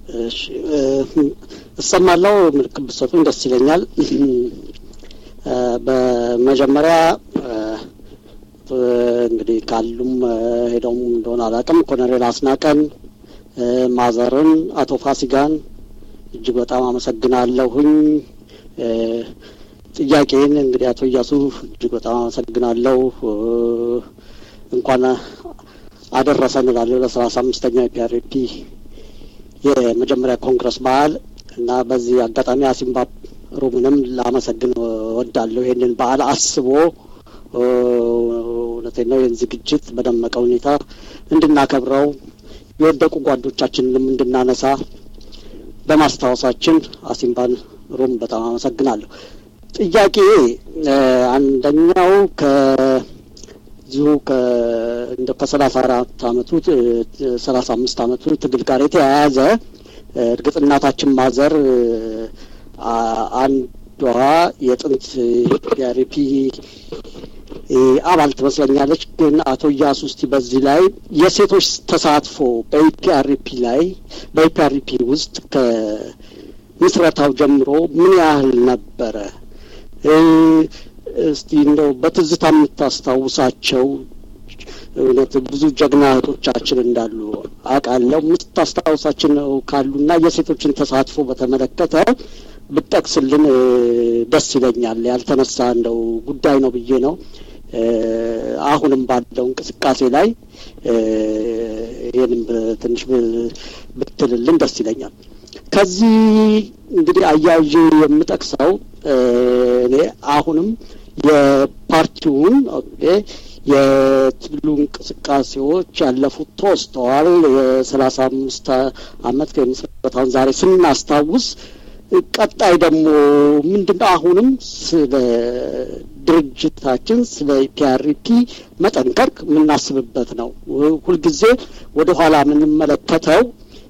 እሺ እሰማለሁ። ምልክት ብትሰጡኝ ደስ ይለኛል። በመጀመሪያ እንግዲህ ካሉም ሄደውም እንደሆነ አላውቅም፣ ኮሎኔል አስናቀን፣ ማዘርን፣ አቶ ፋሲጋን እጅግ በጣም አመሰግናለሁኝ። ጥያቄን እንግዲህ አቶ እያሱ እጅግ በጣም አመሰግናለሁ። እንኳን አደረሰን እላለሁ ለሰላሳ አምስተኛው የፒአርፒ የመጀመሪያ ኮንግረስ በዓል እና በዚህ አጋጣሚ አሲምባ ሩምንም ላመሰግን ወዳለሁ። ይህንን በዓል አስቦ እውነቴን ነው ይህን ዝግጅት በደመቀ ሁኔታ እንድናከብረው የወደቁ ጓዶቻችንንም እንድናነሳ በማስታወሳችን አሲምባን ሩም በጣም አመሰግናለሁ። ጥያቄ አንደኛው ከዚሁ እንደ ከሰላሳ አራት አመቱ ሰላሳ አምስት አመቱ ትግል ጋር የተያያዘ እርግጥ እናታችን ማዘር አንዷ የጥንት ፒአርፒ አባል ትመስለኛለች። ግን አቶ እያሱ እስቲ በዚህ ላይ የሴቶች ተሳትፎ በኢፒአርፒ ላይ በኢፒአርፒ ውስጥ ከምስረታው ጀምሮ ምን ያህል ነበረ? እስቲ እንደው በትዝታ የምታስታውሳቸው እውነት ብዙ ጀግና እህቶቻችን እንዳሉ አውቃለሁ። የምታስታውሳችን ካሉና የሴቶችን ተሳትፎ በተመለከተ ብጠቅስልን ደስ ይለኛል። ያልተነሳ እንደው ጉዳይ ነው ብዬ ነው። አሁንም ባለው እንቅስቃሴ ላይ ይህንም ትንሽ ብትልልን ደስ ይለኛል። ከዚህ እንግዲህ አያይዤ የምጠቅሰው እኔ አሁንም የፓርቲውን የትግሉ እንቅስቃሴዎች ያለፉት ተወስተዋል። የሰላሳ አምስት አመት ከምስረታውን ዛሬ ስናስታውስ ቀጣይ ደግሞ ምንድነው አሁንም ስለ ድርጅታችን ስለ ፒአርፒ መጠንከር የምናስብበት ነው። ሁልጊዜ ወደ ኋላ የምንመለከተው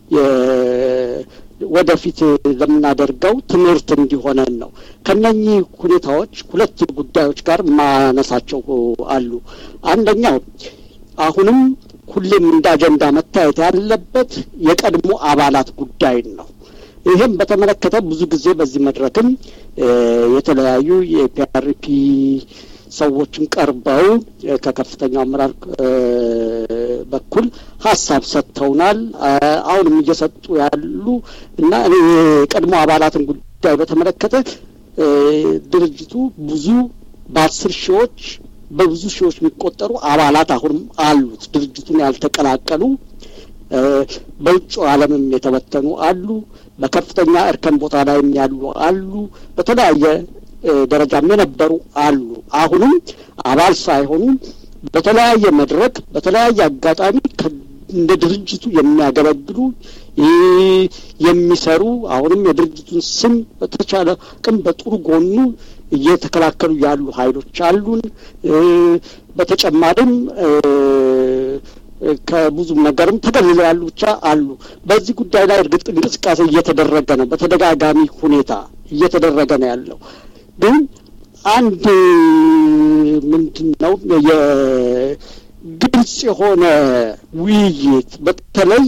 ወደፊት ለምናደርገው ትምህርት እንዲሆነን ነው። ከነኚህ ሁኔታዎች ሁለት ጉዳዮች ጋር ማነሳቸው አሉ። አንደኛው አሁንም ሁሌም እንደ አጀንዳ መታየት ያለበት የቀድሞ አባላት ጉዳይን ነው። ይህም በተመለከተ ብዙ ጊዜ በዚህ መድረክም የተለያዩ የፒአርፒ ሰዎችን ቀርበው ከከፍተኛው አመራር በኩል ሀሳብ ሰጥተውናል። አሁንም እየሰጡ ያሉ እና እኔ የቀድሞ አባላትን ጉዳይ በተመለከተ ድርጅቱ ብዙ በአስር ሺዎች በብዙ ሺዎች የሚቆጠሩ አባላት አሁንም አሉት። ድርጅቱን ያልተቀላቀሉ በውጭ ዓለምም የተበተኑ አሉ። በከፍተኛ እርከን ቦታ ላይም ያሉ አሉ። በተለያየ ደረጃም የነበሩ አሉ። አሁንም አባል ሳይሆኑ በተለያየ መድረክ በተለያየ አጋጣሚ እንደ ድርጅቱ የሚያገለግሉ የሚሰሩ አሁንም የድርጅቱን ስም በተቻለ ቅም በጥሩ ጎኑ እየተከላከሉ ያሉ ኃይሎች አሉን። በተጨማሪም ከብዙ ነገርም ተገልለው ያሉ ብቻ አሉ። በዚህ ጉዳይ ላይ እርግጥ እንቅስቃሴ እየተደረገ ነው፣ በተደጋጋሚ ሁኔታ እየተደረገ ነው ያለው። ግን አንድ ምንድን ነው የግልጽ የሆነ ውይይት በተለይ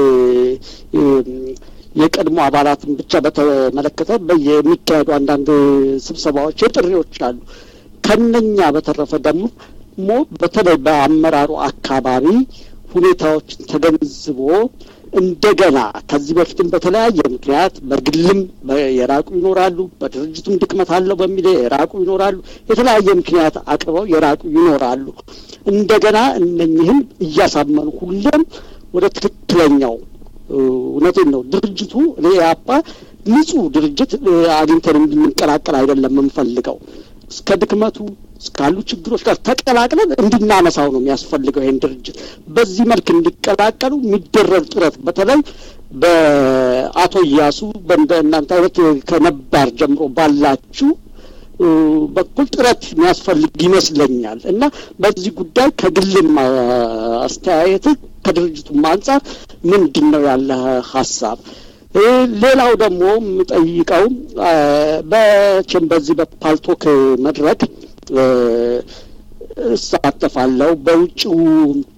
የቀድሞ አባላትን ብቻ በተመለከተ የሚካሄዱ አንዳንድ ስብሰባዎች፣ የጥሪዎች አሉ። ከነኛ በተረፈ ደግሞ ሞ በተለይ በአመራሩ አካባቢ ሁኔታዎችን ተገንዝቦ እንደገና ከዚህ በፊትም በተለያየ ምክንያት በግልም የራቁ ይኖራሉ፣ በድርጅቱም ድክመት አለው በሚል የራቁ ይኖራሉ። የተለያየ ምክንያት አቅርበው የራቁ ይኖራሉ። እንደገና እነኝህም እያሳመኑ ሁሌም ወደ ትክክለኛው እውነቴን ነው ድርጅቱ እኔ ያፓ ንጹህ ድርጅት አግኝተን እንድንቀላቀል አይደለም የምንፈልገው እስከ ድክመቱ እስካሉ ችግሮች ጋር ተቀላቅለን እንድናነሳው ነው የሚያስፈልገው። ይህን ድርጅት በዚህ መልክ እንዲቀላቀሉ የሚደረግ ጥረት በተለይ በአቶ እያሱ በእንደ እናንተ አይነት ከነባር ጀምሮ ባላችሁ በኩል ጥረት የሚያስፈልግ ይመስለኛል እና በዚህ ጉዳይ ከግልም አስተያየት ከድርጅቱም አንጻር ምንድን ነው ያለ ሀሳብ? ሌላው ደግሞ የምጠይቀው በችም በዚህ በፓልቶክ መድረክ እሳተፋለሁ። በውጭው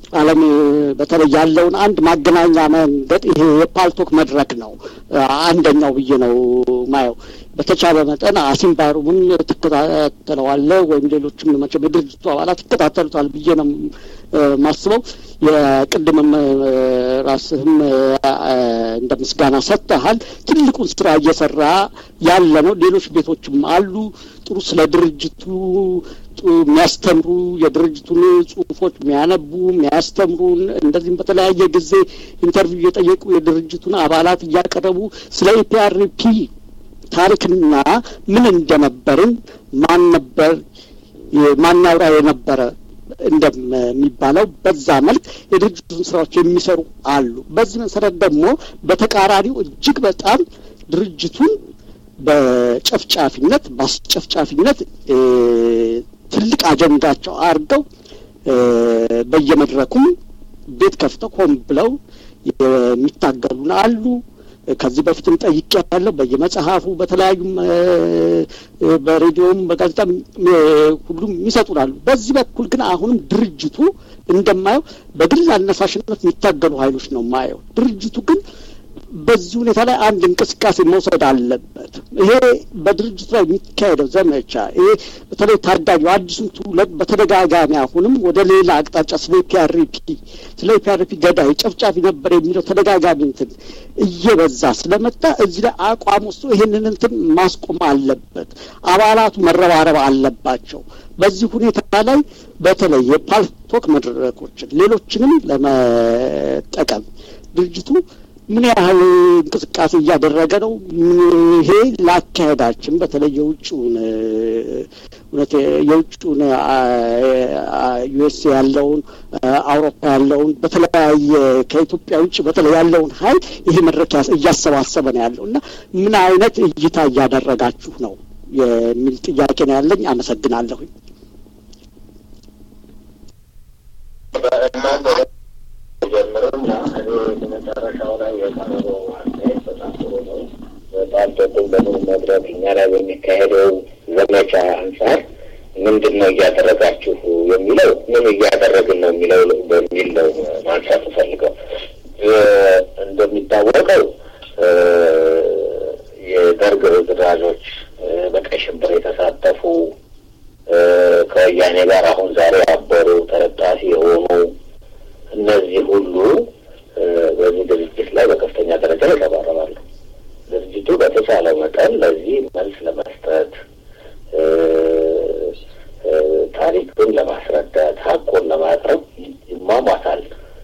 ዓለም በተለይ ያለውን አንድ ማገናኛ መንገድ ይሄ የፓልቶክ መድረክ ነው አንደኛው ብዬ ነው ማየው። በተቻለ መጠን አሲምባሩምን ትከታተለዋለህ ወይም ሌሎችም መቼም የድርጅቱ አባላት ይከታተሉታል ብዬ ነው ማስበው። የቅድምም ራስህም እንደ ምስጋና ሰጥተሃል። ትልቁን ስራ እየሰራ ያለ ነው። ሌሎች ቤቶችም አሉ ጥሩ ስለ ድርጅቱ የሚያስተምሩ የድርጅቱን ጽሁፎች የሚያነቡ የሚያስተምሩ እንደዚህም በተለያየ ጊዜ ኢንተርቪው እየጠየቁ የድርጅቱን አባላት እያቀረቡ ስለ ኢፒአርፒ ታሪክና ምን እንደነበርን ማን ነበር ማን ያውራ የነበረ እንደሚባለው በዛ መልክ የድርጅቱን ስራዎች የሚሰሩ አሉ። በዚህ መሰረት ደግሞ በተቃራኒው እጅግ በጣም ድርጅቱን በጨፍጫፊነት በአስጨፍጫፊነት ትልቅ አጀንዳቸው አድርገው በየመድረኩም ቤት ከፍተው ሆን ብለው የሚታገሉን አሉ። ከዚህ በፊትም ጠይቄ ያለው በየመጽሐፉ በተለያዩም በሬዲዮም በጋዜጣም ሁሉም ይሰጡናሉ። በዚህ በኩል ግን አሁንም ድርጅቱ እንደማየው በግል አነሳሽነት የሚታገሉ ኃይሎች ነው ማየው። ድርጅቱ ግን በዚህ ሁኔታ ላይ አንድ እንቅስቃሴ መውሰድ አለበት። ይሄ በድርጅቱ ላይ የሚካሄደው ዘመቻ ይሄ በተለይ ታዳጊ አዲሱን ትውልድ በተደጋጋሚ አሁንም ወደ ሌላ አቅጣጫ ስለ ፒአርፒ ስለ ፒአርፒ ገዳይ ጨፍጫፊ ነበር የሚለው ተደጋጋሚ እንትን እየበዛ ስለመጣ እዚህ ላይ አቋም ወስዶ ይሄንን እንትን ማስቆም አለበት። አባላቱ መረባረብ አለባቸው። በዚህ ሁኔታ ላይ በተለይ የፓልቶክ መድረኮችን ሌሎችንም ለመጠቀም ድርጅቱ ምን ያህል እንቅስቃሴ እያደረገ ነው? ይሄ ላካሄዳችን በተለይ የውጭውን እውነት የውጭውን ዩኤስ ያለውን አውሮፓ ያለውን በተለያየ ከኢትዮጵያ ውጭ በተለይ ያለውን ሀይል ይሄ መድረክ እያሰባሰበ ነው ያለው እና ምን አይነት እይታ እያደረጋችሁ ነው የሚል ጥያቄ ነው ያለኝ። አመሰግናለሁኝ። ጀምርና መጨረሻው ላይ የቀረበው አስተያየት በጣም ጥሩ ነው። በፓልቶክም በምን መድረክ እኛ ላይ በሚካሄደው ዘመቻ አንጻር ምንድን ነው እያደረጋችሁ የሚለው ምን እያደረግን ነው የሚለው በሚል ነው ማንሳት ፈልገው እንደሚታወቀው የደርግ ርዝራዦች በቀይ ሽብር የተሳተፉ ከወያኔ ጋር አሁን ዛሬ ያበሩ ተለጣፊ የሆኑ እነዚህ ሁሉ በዚህ ድርጅት ላይ በከፍተኛ ደረጃ ይረባረባሉ። ድርጅቱ በተቻለ መጠን ለዚህ መልስ ለመስጠት ታሪክን ለማስረዳት ሀቁን ለማቅረብ ይሟሟታል።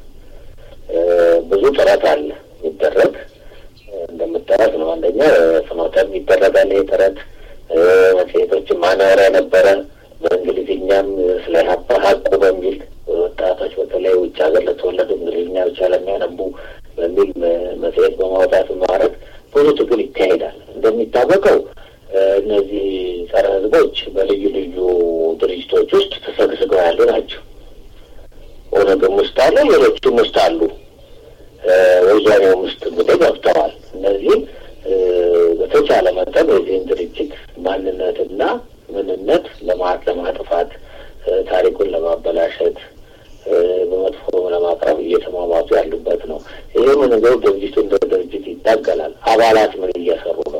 ብዙ ጥረት አለ የሚደረግ እንደምጠረት ነው። አንደኛ ፍኖተም ይደረጋል። ይህ ጥረት መጽሔቶችን ማናወሪያ ነበረ። በእንግሊዝኛም ስለ ሀፓ ሀቁ በሚል ወጣቶች በተለይ ውጭ ሀገር ለተወለዱ እንግሊዝኛ ብቻ ለሚያነቡ በሚል መጽሔት በማውጣት ማድረግ ብዙ ትግል ይካሄዳል። እንደሚታወቀው እነዚህ ጸረ ሕዝቦች በልዩ ልዩ ድርጅቶች ውስጥ ተሰግስገው ያሉ ናቸው። ኦነግም ውስጥ አለ፣ ሌሎችም ውስጥ አሉ። ወያኔውም ውስጥ እንግዲህ ገብተዋል። እነዚህም በተቻለ መጠን የዚህን ድርጅት ማንነትና ምንነት ለማጥፋት ታሪኩን ለማበላሸት በመጥፎ ለማቅረብ እየተሟሟቱ ያሉበት ነው። ይህም ነገር ድርጅቱ እንደ ድርጅት ይታገላል። አባላት ምን እየሰሩ ነው?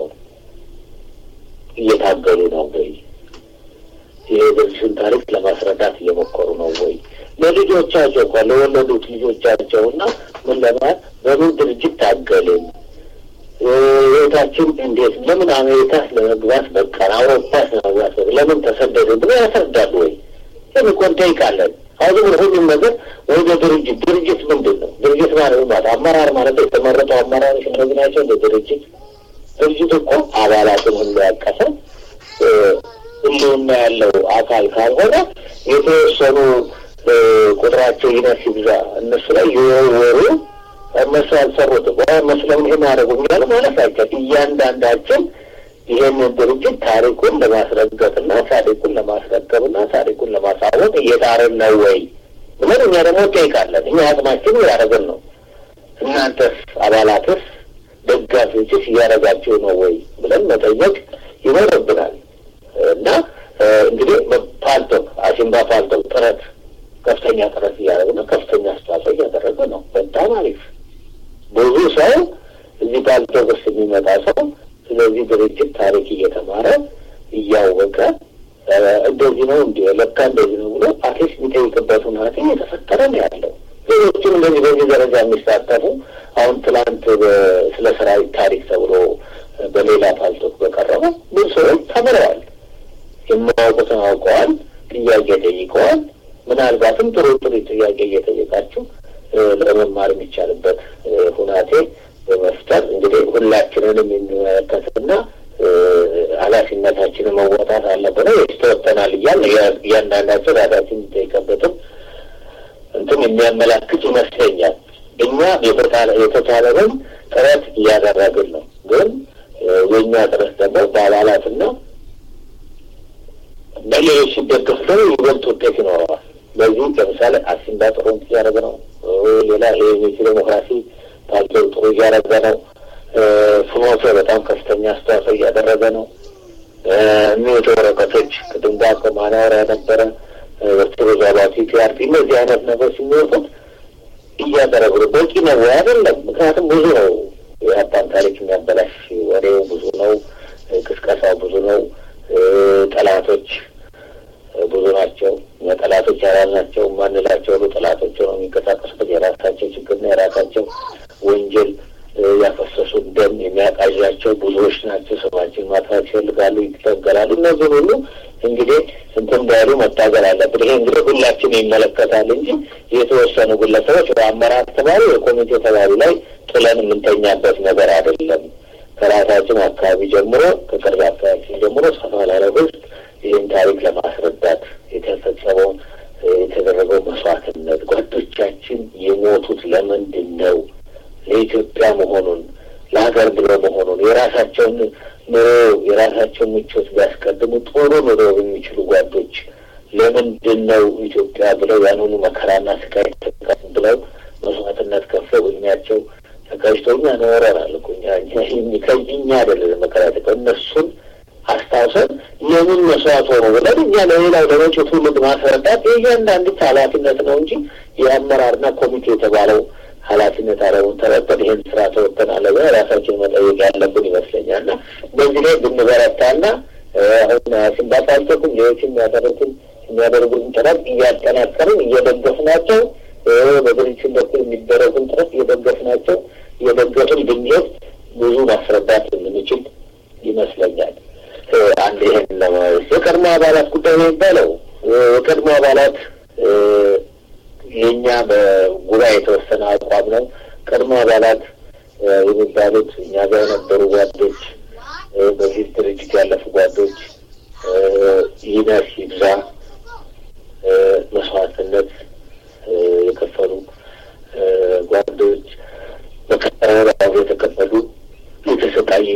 እየታገሉ ነው ወይ? ይህ ድርጅቱን ታሪክ ለማስረዳት እየሞከሩ ነው ወይ? ለልጆቻቸው እንኳ ለወለዱት ልጆቻቸው እና ምን ለማለት በምን ድርጅት ታገልን ህይወታችን እንዴት ለምን አሜሪካ ለመግባት በቃን፣ አውሮፓ ለመግባት በቃ ለምን ተሰደዱ ብሎ ያስረዳሉ ወይ? ይህን እኮ እንጠይቃለን። አሁን ብሎ ሁሉም ነገር ወይ በድርጅት ድርጅት ምንድን ነው? ድርጅት ማለት ማለት አመራር ማለት የተመረጡ አመራሮች እነዚህ ናቸው። እንደ ድርጅት ድርጅት እኮ አባላትን ሁሉ ያቀፈ ህልውና ያለው አካል ካልሆነ የተወሰኑ ቁጥራቸው ይነስ ይብዛ እነሱ ላይ የወሩ እነሱ ያልሰሩትም እነሱ ለምን ይሄን ያደረጉ እያሉ ማለት አይቻልም። እያንዳንዳችን ይሄንን ድርጅት ታሪኩን ለማስረገጥና ታሪኩን ለማስረገብና ታሪኩን ለማሳወቅ እየጣርን ነው ወይ ብለን እኛ ደግሞ እንጠይቃለን። እኛ አቅማችን እያደረግን ነው። እናንተስ አባላትስ ደጋፊዎችስ እያደረጋችሁ ነው ወይ ብለን መጠየቅ ይኖርብናል። እና እንግዲህ ፓልቶክ አሲምባ ፓልቶክ ጥረት ከፍተኛ ጥረት እያደረገ ነው። ከፍተኛ አስተዋጽኦ እያደረገ ነው። በጣም አሪፍ። ብዙ ሰው እዚህ ባልቶጎስ የሚመጣ ሰው ስለዚህ ድርጅት ታሪክ እየተማረ እያወቀ እንደዚህ ነው እንዲ ለካ እንደዚህ ነው ብሎ አትሊስት የሚጠይቅበት ሁናቴ እየተፈጠረ ነው ያለው። ሌሎችም እንደዚህ በዚህ ደረጃ የሚሳተፉ አሁን ትላንት ስለ ሰራዊት ታሪክ ተብሎ በሌላ ፓልቶክ በቀረበ ብዙ ሰዎች ተምረዋል። የማያውቁትን አውቀዋል። ጥያቄ ጠይቀዋል። ምናልባትም ጥሩ ጥሩ ጥያቄ እየጠየቃችሁ ለመማር የሚቻልበት ሁናቴ በመፍጠር እንግዲህ ሁላችንንም የሚመለከትና ኃላፊነታችንን መወጣት አለብን። ይስተወጠናል እያል እያንዳንዳቸው ራሳችን የሚጠይቀበትም እንትን የሚያመላክት ይመስለኛል። እኛ የተቻለንን ጥረት እያደረግን ነው። ግን የእኛ ጥረት ደግሞ በአባላትና በሌሎች ሲደገፍ ደግሞ ይበልጥ ውጤት ይኖረዋል። በዚህ ለምሳሌ አሲምባ ጥሩ እያደረገ ነው። ሌላ ይሄ ሜሲ ዴሞክራሲ ፓርቲ ጥሩ እያደረገ ነው። ፍኖተ በጣም ከፍተኛ አስተዋጽኦ እያደረገ ነው። የሚወጡ ወረቀቶች ቅድም ጋር ማናወሪያ ነበረ ወርቶሮዝ አባቲ ፒአርፒ እነዚህ አይነት ነገር ሲሚወጡት እያደረጉ ነው። በቂ ነው ወይ አይደለም? ምክንያቱም ብዙ ነው የሀብታም ታሪክ የሚያበላሽ ወሬው ብዙ ነው። ቅስቀሳው ብዙ ነው። ጠላቶች ብዙ ናቸው። እኛ ጠላቶች ያላልናቸው ማንላቸው ሁሉ ጠላቶች ነው የሚንቀሳቀሱበት የራሳቸው ችግርና የራሳቸው ወንጀል ያፈሰሱ ደም የሚያቃዣቸው ብዙዎች ናቸው። ስማችን ማጥፋት ይፈልጋሉ፣ ይታገላሉ። እነዚህ ሁሉ እንግዲህ እንትን እንዳሉ መታገል አለብን። ይሄ እንግዲህ ሁላችን ይመለከታል እንጂ የተወሰኑ ግለሰቦች በአመራር ተባሉ የኮሚቴ ተባሉ ላይ ጥለን የምንተኛበት ነገር አይደለም። ከራሳችን አካባቢ ጀምሮ ከቅርብ አካባቢ ጀምሮ ሰፋ ላለ ህዝብ ይህን ታሪክ ለማስረዳት የተፈጸመውን የተደረገው መስዋዕትነት ጓዶቻችን የሞቱት ለምንድን ነው ለኢትዮጵያ መሆኑን ለሀገር ብሎ መሆኑን የራሳቸውን ኑሮ የራሳቸውን ምቾት ቢያስቀድሙ ጥሩ ኑሮ የሚችሉ ጓዶች ለምንድን ነው ኢትዮጵያ ብለው ያንኑ መከራና ስቃይ ብለው መስዋዕትነት ከፍለው እድሜያቸው ተቀጅቶ እኛ ኖረናል እኮ እኛ አይደለም መከራ ተቀ እነሱን አስታውሰን ለምን መስዋዕት ሆኖ ብለን እኛ ለሌላው ለመጪው ትውልድ ማስረዳት የእያንዳንዱ ኃላፊነት ነው እንጂ የአመራርና ኮሚቴ የተባለው ኃላፊነት አለውን ተረጠን ይህን ስራ ተወጥተን አለ ራሳችን መጠየቅ ያለብን ይመስለኛል። እና በዚህ ላይ ብንበረታና አሁን ሲንባሳልተኩም ሌሎች የሚያደርጉትን የሚያደርጉትን ጥረት እያጠናከርን እየደገፍናቸው በድርጅት በኩል የሚደረጉን ጥረት እየደገፍናቸው እየደገፍን ብንሄድ ብዙ ማስረዳት የምንችል ይመስለኛል። አንድ ይህን ለማለት የቀድሞ አባላት ጉዳይ ነው የሚባለው የቀድሞ አባላት የእኛ በጉባኤ የተወሰነ አቋም ነው። ቀድሞ አባላት የሚባሉት እኛ ጋር የነበሩ ጓዶች፣ በዚህ ድርጅት ያለፉ ጓዶች ይነስ ይብዛ መስዋዕትነት የከፈሉ ጓዶች በከረራው የተከፈሉ የተሰቃዩ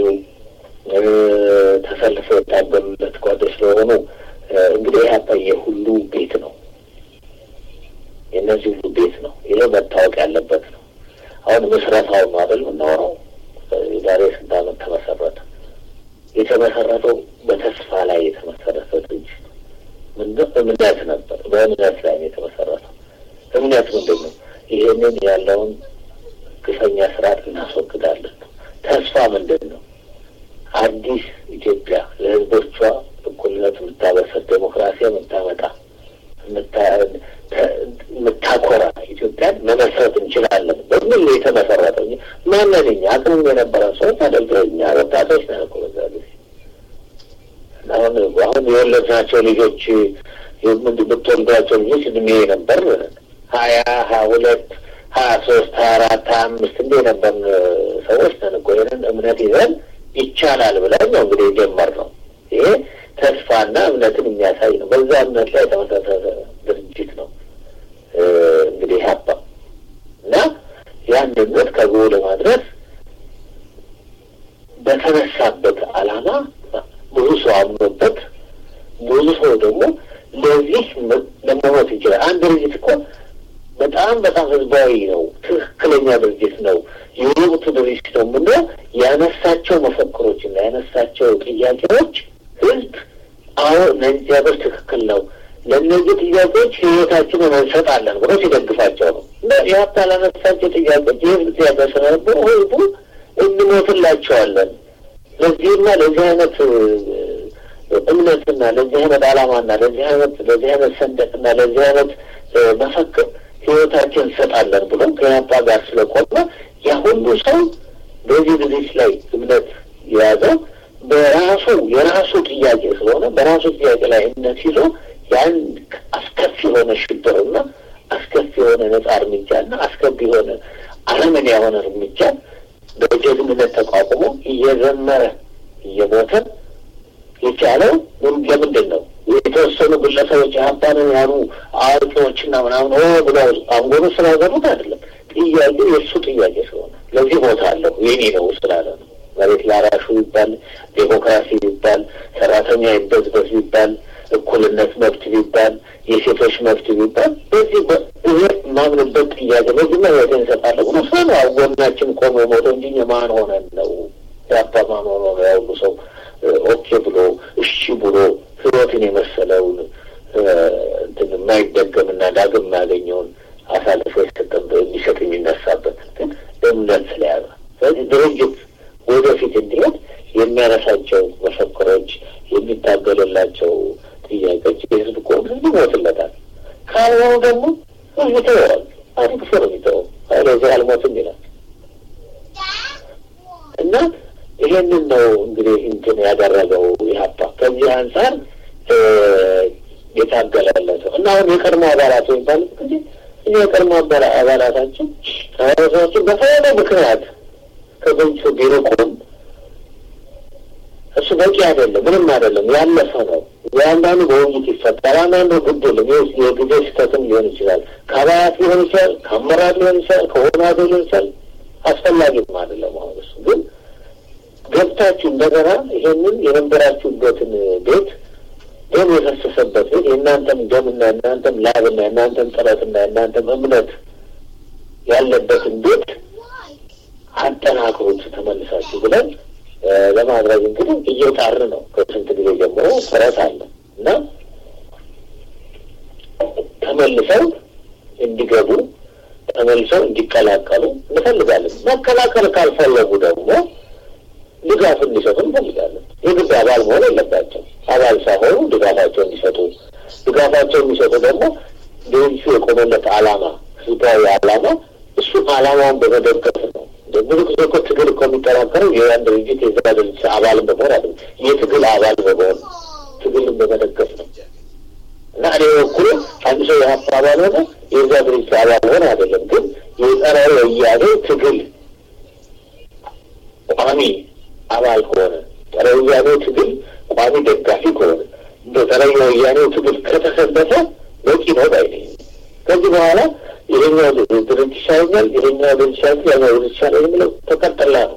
ተሰልፈው የታገሉለት ጓዶች ስለሆኑ እንግዲህ ኢህአፓ የሁሉ ቤት ነው። የእነዚህ ሁሉ ቤት ነው። ይሄ መታወቅ ያለበት ነው። አሁን ምስረታው ነው አይደል የምናወራው። የዛሬ ስንት ዓመት ተመሰረተ። የተመሰረተው በተስፋ ላይ የተመሰረተ ድርጅት ነው። እምነት ነበር። በእምነት ላይ ነው የተመሰረተው። እምነት ምንድን ነው? ይህንን ያለውን ግፈኛ ስርዓት እናስወግዳለን ነው። ተስፋ ምንድን ነው? አዲስ ኢትዮጵያ ለህዝቦቿ እኩልነት የምታበሰር ዴሞክራሲ የምታመጣ የምታኮራ ኢትዮጵያን መመስረት እንችላለን በምን የተመሰረተው ማንን እኛ አቅም የነበረ ሰዎች አደልገ እኛ ወጣቶች ነን እኮ በዛ ጊዜ አሁን አሁን የወለድናቸው ልጆች የምትወልዷቸው ልጆች እድሜ ነበር ሀያ ሀያ ሁለት ሀያ ሶስት ሀያ አራት ሀያ አምስት እንደ የነበርን ሰዎች ነን እኮ ይህንን እምነት ይዘን ይቻላል ብለን ነው እንግዲህ የጀመርነው ይሄ ተስፋና እምነትን የሚያሳይ ነው። በዛ እምነት ላይ የተመሰረተ ድርጅት ነው እንግዲህ ሀባ እና ያን እምነት ከግቡ ለማድረስ በተነሳበት ዓላማ ብዙ ሰው አምኖበት ብዙ ሰው ደግሞ ለዚህ ለመሞት ይችላል። አንድ ድርጅት እኮ በጣም በጣም ህዝባዊ ነው። ትክክለኛ ድርጅት ነው። የወቅቱ ድርጅት ነው የምንለው ያነሳቸው መፈክሮች እና ያነሳቸው ጥያቄዎች ህዝብ አዎ እነዚህ ነገሮች ትክክል ነው፣ ለእነዚህ ጥያቄዎች ህይወታችንን እንሰጣለን ብሎ ሲደግፋቸው ነው። እና ኢህአፓ ላነሳቸው ጥያቄዎች የህዝብ ጥያቄ ስለነበሩ ህዝቡ እንሞትላቸዋለን ለዚህና ለዚህ አይነት እምነትና ለዚህ አይነት ዓላማና ለዚህ አይነት ለዚህ አይነት ሰንደቅና ለዚህ አይነት መፈክር ህይወታችን እንሰጣለን ብሎ ከኢህአፓ ጋር ስለቆመ ያ ሁሉ ሰው በዚህ ድርጅት ላይ እምነት የያዘው በራሱ የራሱ ጥያቄ ስለሆነ በራሱ ጥያቄ ላይ እምነት ይዞ ያን አስከፊ የሆነ ሽብርና አስከፊ የሆነ ነጻ እርምጃና አስከፊ የሆነ አረመኔ የሆነ እርምጃ በጀግንነት ተቋቁሞ እየዘመረ እየሞተ የቻለው ለምንድን ነው? የተወሰኑ ግለሰቦች ሀባንን ያሉ አዋቂዎችና ምናምን ሆ ብለው አንጎሉ ስላዘሩት አይደለም። ጥያቄው የእሱ ጥያቄ ስለሆነ ለዚህ ቦታ አለሁ የኔ ነው ስላለ ነው። መሬት ላራሹ ይባል፣ ዴሞክራሲ ቢባል፣ ሰራተኛ ይበዝበዝ ቢባል፣ እኩልነት መብት ቢባል፣ የሴቶች መብት ቢባል በዚህ ይሄ ማምንበት ጥያቄ በዚህ መሬት እንሰጣለሁ ብሎ ሰው ነው ጎናችን ቆሞ ሞቶ እንጂ ማን ሆነን ነው ያባ ማን ሆኖ ነው ያሁሉ ሰው ኦኬ ብሎ እሺ ብሎ ህይወትን የመሰለውን እንትን የማይደገምና ዳግም የማያገኘውን አሳልፎ የሰጠን የሚሰጥ የሚነሳበት ግን እምነት ስለያዘ ስለዚህ ድርጅት ወደፊት እንዲሄድ የሚያነሳቸው መፈክሮች የሚታገልላቸው ጥያቄዎች የህዝብ ከሆኑ ህዝብ ይሞትለታል። ካልሆኑ ደግሞ ህዝብ ይተወዋል። አሪፍ ሰው ነው የሚተወው። ለዚህ አልሞትም ይላል እና ይሄንን ነው እንግዲህ እንትን ያደረገው ኢህአፓ ከዚህ አንጻር የታገላለሰው እና አሁን የቀድሞ አባላት የሚባሉት ጊዜ እኛ የቀድሞ አባላታችን ሰዎችን በተለያለ ምክንያት ከድርጅቱ ቢርቁም እሱ በቂ አይደለም፣ ምንም አይደለም፣ ያለፈ ነው። የአንዳንዱ በውይይት ይፈታል፣ አንዳንዱ ግድ የለም። የጊዜ ስህተትም ሊሆን ይችላል፣ ከአባላት ሊሆን ይችላል፣ ከአመራር ሊሆን ይችላል፣ ከሆናዶ ሊሆን ይችላል። አስፈላጊም አይደለም። አሁን እሱ ግን ገብታችሁ እንደገና ይሄንን የነበራችሁበትን ቤት ደም የፈሰሰበት ቤት የእናንተም ደምና የእናንተም ላብና የእናንተም ጥረትና የእናንተም እምነት ያለበትን ቤት አጠናክሩት ተመልሳችሁ ብለን ለማድረግ እንግዲህ እየጣር ነው። ከስንት ጊዜ ጀምሮ ጥረት አለ እና ተመልሰው እንዲገቡ ተመልሰው እንዲቀላቀሉ እንፈልጋለን። መቀላቀል ካልፈለጉ ደግሞ ድጋፍ እንዲሰጡ እንፈልጋለን። የግድ አባል መሆን የለባቸው። አባል ሳይሆኑ ድጋፋቸው እንዲሰጡ ድጋፋቸው የሚሰጡ ደግሞ ድርጅቱ የቆመለት ዓላማ ህዝባዊ ዓላማ እሱ ዓላማውን በመደገፍ ነው። ብዙ ጊዜ እኮ ትግል እኮ የሚጠናከረው የያን ድርጅት የዛ ድርጅት አባልን በመሆን አይደለም፣ የትግል አባል በመሆን ትግልን በመደገፍ ነው እና እኔ በኩል አንድ ሰው የሀፓ አባል ሆነ የዛ ድርጅት አባል ሆነ አይደለም፣ ግን የጸረ ወያኔ ትግል ቋሚ አባል ከሆነ ጸረ ወያኔ ትግል ቋሚ ደጋፊ ከሆነ እንደ ጸረ ወያኔው ትግል ከተሰለፈ በቂ ነው ባይ ነኝ። ከዚህ በኋላ ይሄኛው ድርጅት ይሻለኛል፣ ይሄኛው ድርጅት ይሻለኛል፣ ያኛው ድርጅት ይሻለኛል የሚለው ተቀጠላ ነው።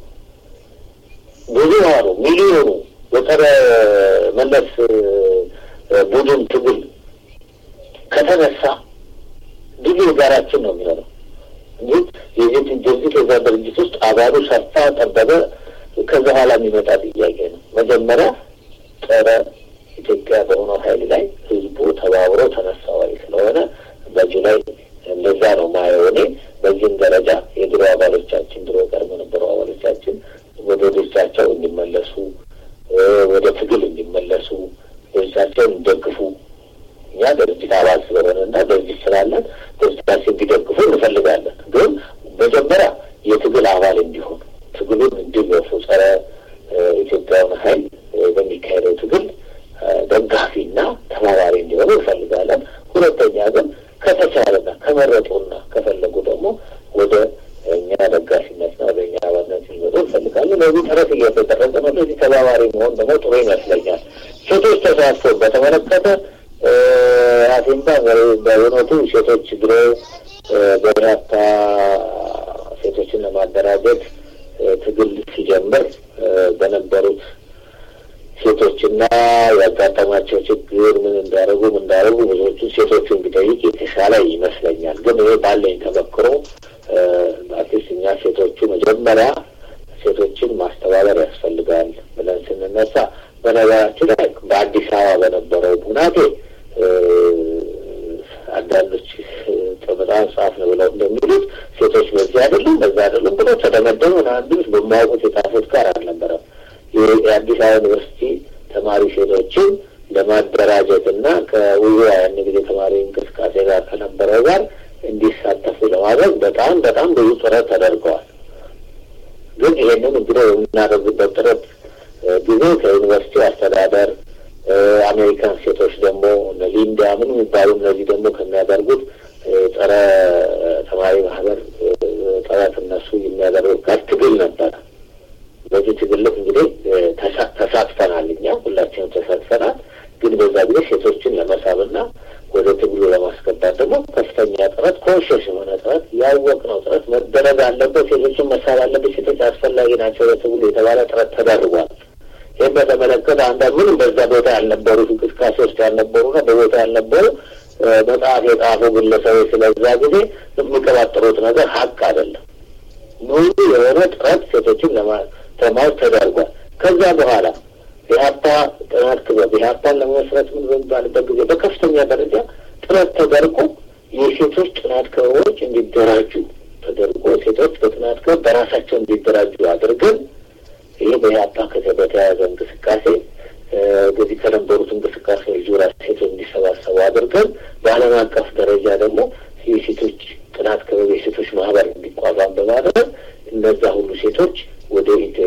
ብዙሃኑ ሚሊዮኑ የጸረ መለስ ቡድን ትግል ከተነሳ ድሉ የጋራችን ነው የሚሆነው እንጂ የዚህ ድርጅት የዛ ድርጅት ውስጥ አባሉ ሰፋ ጠበበ ከዛ በኋላ የሚመጣ ጥያቄ ነው። መጀመሪያ ጸረ ኢትዮጵያ በሆነው ኃይል ላይ ህዝቡ ተባብሮ ተነሳ ወይ ስለሆነ በዚህ ላይ እንደዛ ነው ማየው እኔ። በዚህም ደረጃ የድሮ አባሎቻችን ድሮ ቀድሞ ነበሩ አባሎቻችን ወደ ድርጅታቸው እንዲመለሱ ወደ ትግል እንዲመለሱ ድርጅታቸውን እንዲደግፉ እኛ ድርጅት አባል ስለሆነ እና ድርጅት ስላለን ድርጅታችን እንዲደግፉ እንፈልጋለን። ግን መጀመሪያ የትግል አባል እንዲሆኑ ትግሉን እንዲገፉ ጸረ ኢትዮጵያውን ኃይል በሚካሄደው ትግል ደጋፊና ተባባሪ እንዲሆኑ እንፈልጋለን። ሁለተኛ ግን ከተቻለና ከመረጡና ከፈለጉ ደግሞ ወደ እኛ ደጋፊነትና ወደ እኛ አባልነት ሊመጡ እንፈልጋለን። ለዚህ ጥረት እየተደረገ ነው። ለዚህ ተባባሪ መሆን ደግሞ ጥሩ ይመስለኛል። ሴቶች ተሳትፎ በተመለከተ አሲምባ በእውነቱ ሴቶች ድሮ በርካታ ሴቶችን ለማደራጀት ትግል ሲጀምር በነበሩት ሴቶችና ያጋጠማቸው ችግር ምን እንዳደረጉ ምን እንዳደረጉ ብዙዎቹ ሴቶቹን ቢጠይቅ የተሻለ ይመስለኛል። ግን ይሄ ባለኝ ተመክሮ አትሊስት እኛ ሴቶቹ መጀመሪያ ሴቶችን ማስተባበር ያስፈልጋል ብለን ስንነሳ በነገራችን ላይ በአዲስ አበባ በነበረው ሁናቴ አንዳንዶች በጣም ጻፍ ነው ብለው እንደሚሉት ሴቶች በዚህ አይደሉም በዛ አይደሉም ብሎ ተደመደሙ። አንዱስ በማያውቁት የጻፉት ጋር አልነበረም። የአዲስ አበባ ዩኒቨርሲቲ ተማሪ ሴቶችን ለማደራጀት እና ከውዞ ያን ጊዜ ተማሪ እንቅስቃሴ ጋር ከነበረው ጋር እንዲሳተፉ ለማድረግ በጣም በጣም ብዙ ጥረት ተደርገዋል። ግን ይሄንን እንግዲህ የምናደርግበት ጥረት ጊዜ ከዩኒቨርሲቲ አስተዳደር አሜሪካን ሴቶች ደግሞ ሊንዳ ምን የሚባሉ እነዚህ ደግሞ ከሚያደርጉት ጸረ ተማሪ ማህበር ጥረት እነሱ የሚያደርጉት ጋር ትግል ነበረ። በዚህ ትግል ልክ እንግዲህ ተሳትፈናል። እኛ ሁላችንም ተሳትፈናል። ግን በዛ ጊዜ ሴቶችን ለመሳብና ወደ ትግሉ ለማስገባት ደግሞ ከፍተኛ ጥረት ኮንሽስ የሆነ ጥረት ያወቅነው ጥረት መደረግ አለበት። ሴቶችን መሳብ አለበት። ሴቶች አስፈላጊ ናቸው ለትግሉ የተባለ ጥረት ተደርጓል። ይህም በተመለከተ አንዳንድ ምንም በዛ ቦታ ያልነበሩ እንቅስቃሴ ውስጥ ያልነበሩና በቦታ ያልነበሩ መጽሐፍ የጻፉ ግለሰቦች ስለዛ ጊዜ የሚቀባጥሩት ነገር ሀቅ አይደለም። ሙሉ የሆነ ጥረት ሴቶችን ለማለት ተደርጓል። ከዛ በኋላ የሀፓ ጥናት ክበብ የሀፓን ለመመስረት ምን በሚባልበት ጊዜ በከፍተኛ ደረጃ ጥረት ተደርጎ የሴቶች ጥናት ክበቦች እንዲደራጁ ተደርጎ ሴቶች በጥናት ክበብ በራሳቸው እንዲደራጁ አድርገን ይህ በኢህአፓ በተያያዘ እንቅስቃሴ በዚህ ከነበሩት እንቅስቃሴዎች ዙሪያ ሴቶች እንዲሰባሰቡ አድርገን በዓለም አቀፍ ደረጃ ደግሞ የሴቶች ጥናት ክበብ የሴቶች ማህበር እንዲቋቋም በማድረግ እነዛ ሁሉ ሴቶች ወደ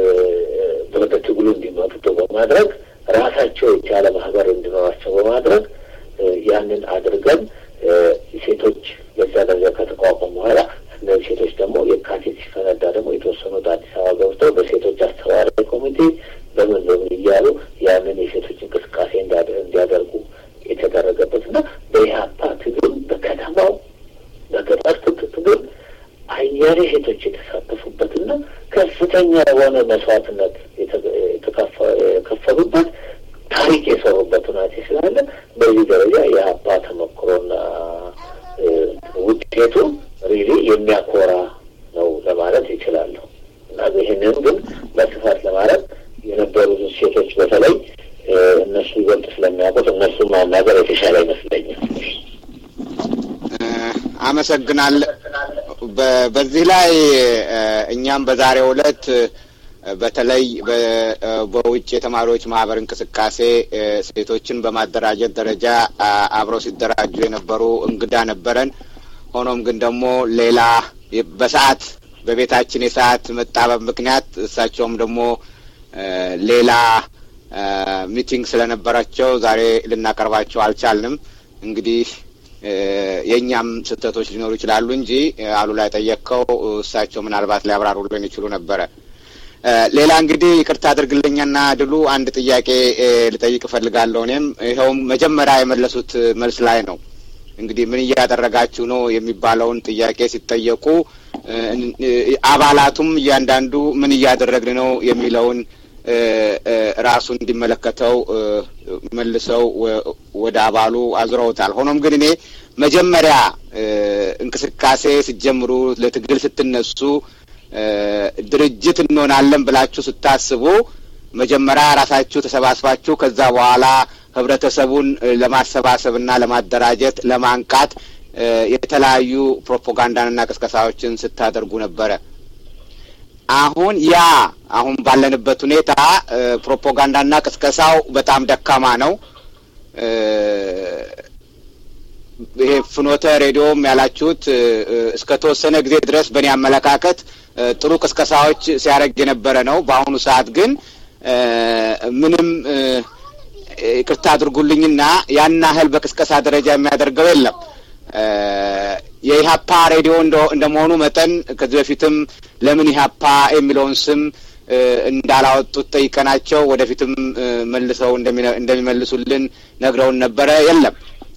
ወደ ትግሉ እንዲመጡ በማድረግ ራሳቸው የቻለ ማህበር እንዲኖራቸው በማድረግ ያንን አድርገን ሴቶች በዛ ደረጃ ከተቋቋሙ በኋላ እነዚህ ሴቶች ደግሞ የካቲት ሲፈነዳ ደግሞ የተወሰኑት አዲስ አበባ ገብተው በሴቶች አስተባባሪ ኮሚቴ በምን በምን እያሉ ያንን የሴቶች እንቅስቃሴ እንዲያደርጉ የተደረገበት እና በኢህአፓ ትግል በከተማው በገጠር ትግል አያሌ ሴቶች የተሳተፉበትና ከፍተኛ የሆነ መስዋዕትነት የከፈሉበት ታሪክ የሰሩበት ሁናቴ ስላለ በዚህ ደረጃ የኢህአፓ ተሞክሮና ውጤቱ ሪሊ የሚያኮራ ነው ለማለት ይችላለሁ እና ይህንን ግን በስፋት ለማለት የነበሩትን ሴቶች በተለይ እነሱ ይበልጥ ስለሚያውቁት እነሱ ማናገር የተሻለ ይመስለኛል። አመሰግናለሁ። በዚህ ላይ እኛም በዛሬው ዕለት በተለይ በውጭ የተማሪዎች ማህበር እንቅስቃሴ ሴቶችን በማደራጀት ደረጃ አብረው ሲደራጁ የነበሩ እንግዳ ነበረን። ሆኖም ግን ደግሞ ሌላ በሰዓት በቤታችን የሰዓት መጣበብ ምክንያት እሳቸውም ደግሞ ሌላ ሚቲንግ ስለነበራቸው ዛሬ ልናቀርባቸው አልቻልንም። እንግዲህ የእኛም ስህተቶች ሊኖሩ ይችላሉ እንጂ አሉላ የጠየቅከው እሳቸው ምናልባት ሊያብራሩልን ይችሉ ነበረ። ሌላ እንግዲህ ይቅርታ አድርግልኝና ድሉ አንድ ጥያቄ ልጠይቅ እፈልጋለሁ። እኔም ይኸውም መጀመሪያ የመለሱት መልስ ላይ ነው። እንግዲህ ምን እያደረጋችሁ ነው የሚባለውን ጥያቄ ሲጠየቁ አባላቱም እያንዳንዱ ምን እያደረግን ነው የሚለውን ራሱ እንዲመለከተው መልሰው ወደ አባሉ አዙረውታል። ሆኖም ግን እኔ መጀመሪያ እንቅስቃሴ ስትጀምሩ ለትግል ስትነሱ ድርጅት እንሆናለን ብላችሁ ስታስቡ መጀመሪያ ራሳችሁ ተሰባስባችሁ ከዛ በኋላ ህብረተሰቡን ለማሰባሰብና ለማደራጀት ለማንቃት የተለያዩ ፕሮፓጋንዳንና ቅስቀሳዎችን ስታደርጉ ነበረ። አሁን ያ አሁን ባለንበት ሁኔታ ፕሮፓጋንዳና ቅስቀሳው በጣም ደካማ ነው። ይሄ ፍኖተ ሬዲዮም ያላችሁት እስከ ተወሰነ ጊዜ ድረስ በእኔ አመለካከት ጥሩ ቅስቀሳዎች ሲያደርግ የነበረ ነው። በአሁኑ ሰዓት ግን ምንም ይቅርታ አድርጉልኝና ያን ያህል በቅስቀሳ ደረጃ የሚያደርገው የለም። የኢሀፓ ሬዲዮ እንደመሆኑ መጠን ከዚህ በፊትም ለምን ኢሀፓ የሚለውን ስም እንዳላወጡት ጠይቀናቸው ወደፊትም መልሰው እንደሚመልሱልን ነግረውን ነበረ። የለም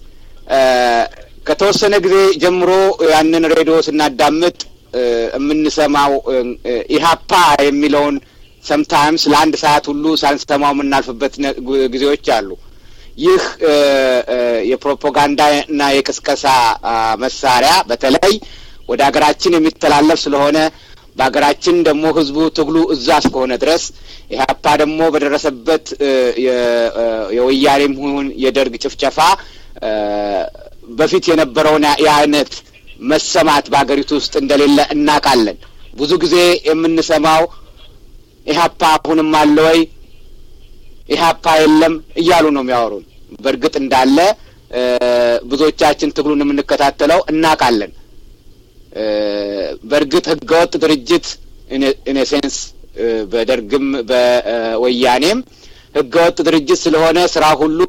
ከተወሰነ ጊዜ ጀምሮ ያንን ሬዲዮ ስናዳምጥ የምንሰማው ኢሀፓ የሚለውን ሰምታይምስ ለአንድ ሰዓት ሁሉ ሳንሰማው የምናልፍበት ጊዜዎች አሉ። ይህ የፕሮፓጋንዳና የቅስቀሳ መሳሪያ በተለይ ወደ ሀገራችን የሚተላለፍ ስለሆነ በሀገራችን ደግሞ ህዝቡ ትግሉ እዛ እስከሆነ ድረስ ኢህአፓ ደግሞ በደረሰበት የወያኔም ይሁን የደርግ ጭፍጨፋ በፊት የነበረውን የአይነት መሰማት በሀገሪቱ ውስጥ እንደሌለ እናውቃለን። ብዙ ጊዜ የምንሰማው ኢህአፓ አሁንም አለ ወይ ኢህአፓ የለም እያሉ ነው የሚያወሩን። በእርግጥ እንዳለ ብዙዎቻችን ትግሉን የምንከታተለው እናውቃለን። በእርግጥ ህገወጥ ድርጅት ኢኔሴንስ በደርግም በወያኔም ህገወጥ ድርጅት ስለሆነ ስራ ሁሉ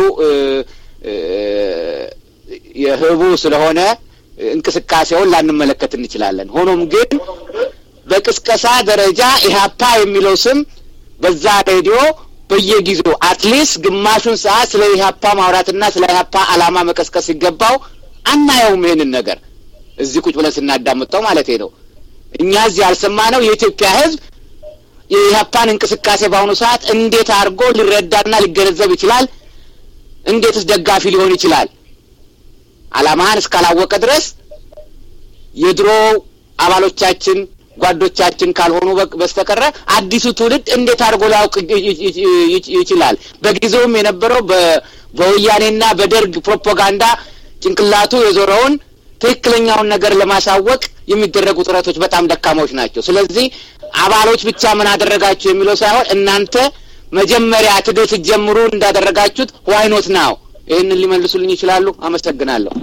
የህቡ ስለሆነ እንቅስቃሴውን ላንመለከት እንችላለን። ሆኖም ግን በቅስቀሳ ደረጃ ኢህአፓ የሚለው ስም በዛ ሬዲዮ በየጊዜው አትሊስት ግማሹን ሰዓት ስለ ኢህአፓ ማውራትና ስለ ኢህአፓ አላማ መቀስቀስ ሲገባው አናየውም። ይህንን ነገር እዚህ ቁጭ ብለን ስናዳምጠው ማለት ነው። እኛ እዚህ ያልሰማነው የኢትዮጵያ ህዝብ የኢህአፓን እንቅስቃሴ በአሁኑ ሰዓት እንዴት አድርጎ ሊረዳና ሊገነዘብ ይችላል? እንዴትስ ደጋፊ ሊሆን ይችላል? አላማህን እስካላወቀ ድረስ የድሮ አባሎቻችን ጓዶቻችን ካልሆኑ በስተቀረ አዲሱ ትውልድ እንዴት አድርጎ ሊያውቅ ይችላል? በጊዜውም የነበረው በወያኔና በደርግ ፕሮፓጋንዳ ጭንቅላቱ የዞረውን ትክክለኛውን ነገር ለማሳወቅ የሚደረጉ ጥረቶች በጣም ደካማዎች ናቸው። ስለዚህ አባሎች ብቻ ምን አደረጋችሁ የሚለው ሳይሆን እናንተ መጀመሪያ ትግል ስትጀምሩ እንዳደረጋችሁት ዋይኖት ናው ይህንን ሊመልሱልኝ ይችላሉ? አመሰግናለሁ።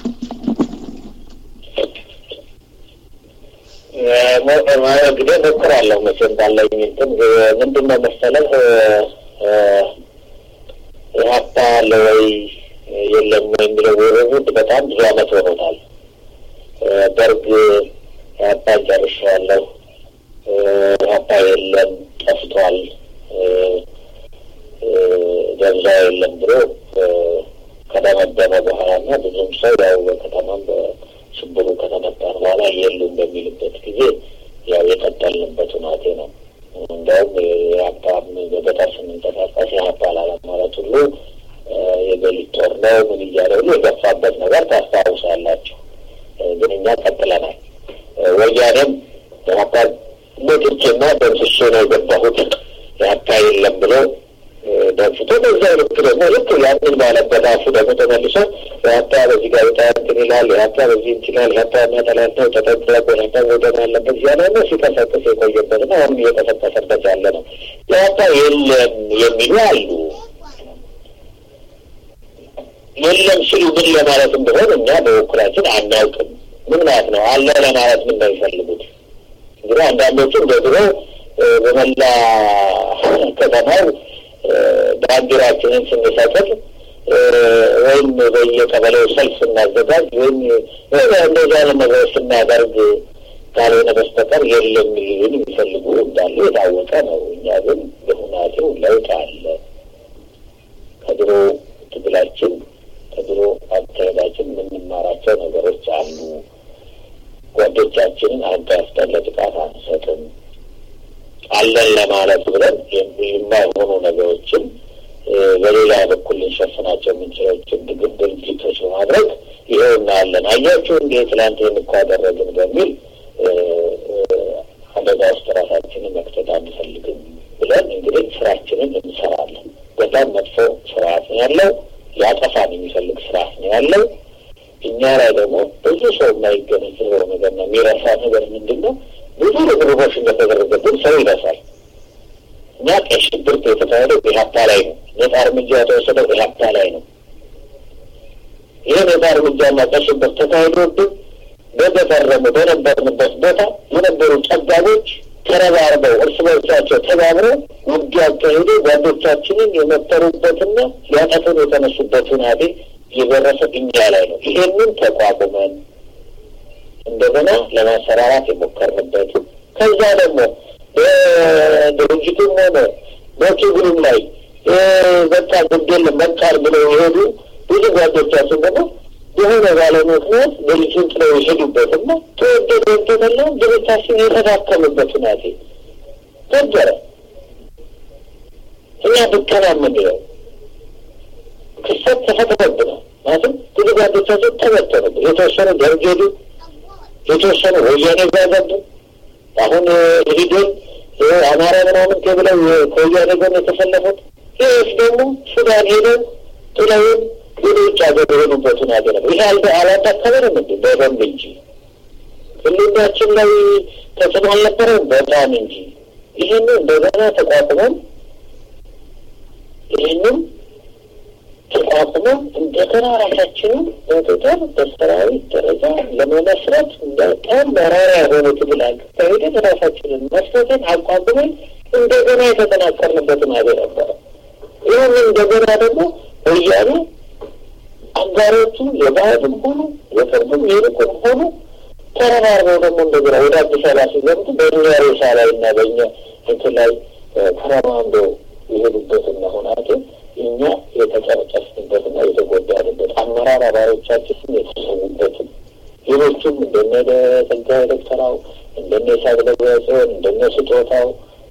እንግዲህ ሞክራለሁ መቼም ባለኝ እንትን ምንድን ነው መሰለህ ኢህአፓ አለ ወይ የለም የሚለው ውርውድ በጣም ብዙ አመት ሆኖታል። ደርግ ኢህአፓን ጨርሻለሁ፣ ኢህአፓ የለም ጠፍቷል፣ ደብዛ የለም ብሎ ከደመደመ በኋላ እና ብዙም ሰው ያው በከተማም በሽብሩ ከተመጣን በኋላ የሉም በሚልበት ጊዜ ያው የቀጠልንበት ሁናቴ ነው። እንዲያውም የሀብታም በገጠር ስንንቀሳቀስ የሀብታል አለማለት ሁሉ የገሊት ጦር ነው ምን እያለ ሁሉ የገፋበት ነገር ታስታውሳላችሁ። ግን እኛ ቀጥለናል። ወያኔም የሀብታል ሞቶቼና ደምስሼ ነው የገባሁት የሀብታ የለም ብሎ ደንስቶ በዛ ልክ ደግሞ ልክ ያንን ባለበት አፉ ደግሞ ተመልሶ የሀብታ በዚህ ጋዜጣ እንትን ይላል፣ የሀብታ በዚህ እንችላል፣ የሀብታ የሚያጠላት ነው ተጠንቅቆ የሀብታ ወደን አለበት እያለ ነው ሲቀሰቅስ የቆየበት ነው። አሁን እየቀሰቀሰበት ያለ ነው። የሀብታ የለም የሚሉ አሉ። የለም ሲሉ ምን ለማለት እንደሆነ እኛ በበኩላችን አናውቅም። ምን ማለት ነው አለ ለማለት ምን ነው የሚፈልጉት? እንግዲህ አንዳንዶቹ እንደ ድሮ በመላ ከተማው ባንዲራችንን ስንሰጥር ወይም በየቀበሌው ሰልፍ ስናዘጋጅ ወይም እንደዚህ አይነት ነገር ስናደርግ ካልሆነ በስተቀር የለም ሊሉን የሚፈልጉ እንዳሉ የታወቀ ነው። እኛ ግን በሁናቴው ለውጥ አለ። ከድሮ ትግላችን ከድሮ አካሄዳችን የምንማራቸው ነገሮች አሉ። ጓዶቻችንን አጋፍጠን ለጥቃት አንሰጥም። አለን ለማለት ብለን የማይሆኑ ነገሮችን በሌላ በኩል ልንሸፍናቸው የምንችላቸው ድግብ ድርጊቶች በማድረግ ይኸው እናያለን። አያችሁ እንዴ ትላንት እኮ አደረግን በሚል አደጋ ውስጥ ራሳችንን መክተት አንፈልግም ብለን እንግዲህ ስራችንን እንሰራለን። በጣም መጥፎ ስርዓት ነው ያለው። ሊያጠፋን የሚፈልግ ስርዓት ነው ያለው። እኛ ላይ ደግሞ ብዙ ሰው የማይገነዘበው ነገር ነው የሚረሳ ነገር ምንድን ነው? ብዙ ርብርቦች እንደተደረገብን ሰው ይረሳል። እኛ ቀይ ሽብር የተካሄደው ኢህአፓ ላይ ነው። ነጻ እርምጃ የተወሰደው ኢህአፓ ላይ ነው። ይህ ነጻ እርምጃና ቀይ ሽብር ተካሂዶብን በተፈረሙ በነበርንበት ቦታ የነበሩ ጠባቦች ተረባርበው እርስ በርሳቸው ተባብረው ውጊያ አካሄዱ ጓዶቻችንን የመተሩበትና ሊያጠፉን የተነሱበት ሁናቴ የደረሰ እኛ ላይ ነው። ይሄንን ተቋቁመን እንደገና ለማሰራራት የሞከርንበት ከዛ ደግሞ በድርጅቱም ሆነ በትግሉም ላይ በቃ ጉዳይ መጣል ብለው የሄዱ ብዙ ጓዶቻችን ደግሞ የሆነ ባለ ምክንያት ድርጅቱን ጥለው የሄዱበትና ተወደደ ወደደላ ድርጅታችን የተዳከምበት ሁናቴ ነበረ። እኛ ብከና የምንለው ክስተት ተፈጥሮብናል። ማለትም ብዙ ጓዶቻችን ተበተኑብን። የተወሰኑ ደርግ ሄዱ፣ የተወሰኑ ወያኔ ጋር ገቡ። አሁን ሂዶን አማራ ምናምን ተብለው ከወያኔ ጎን የተሰለፉት ይህስ ደግሞ ሱዳን ሄደው ጥለውን ወደ ውጭ ሀገር የሄዱበትን ሀገር ነው። ይሄ አልደ አላዳከበንም እንዲ በደንብ እንጂ ህልናችን ላይ ተጽዕኖ አልነበረም በጣም እንጂ ይህን እንደገና ተቋቁመን ይህንም ተቋቁመን እንደገና ራሳችንን በቁጥር በሰራዊት ደረጃ ለመመስረት በጣም መራራ የሆነ ትግል አካሄደን ራሳችንን መስረትን አቋቁመን እንደገና የተጠናከርንበትን ሀገር ነበረ። ይህን እንደገና ደግሞ ወያኔ አጋሮቹ የባህልም ሆኑ የቅርብም የሩቅም ሆኑ ተረባርበው ደግሞ እንደገና ወደ አዲስ አበባ ሲገምቱ በእኛ ሬሳ ላይ እና በእኛ እንትን ላይ ተረማምደው የሄዱበትና ሁናቴ እኛ የተጨረጨስንበትና የተጎዳንበት አመራር አባሎቻችን የተሰዉበትም ሌሎቹም እንደነ ጸጋዬ ደብተራው እንደነ ሳብለ ጽዮን እንደነ ስጦታው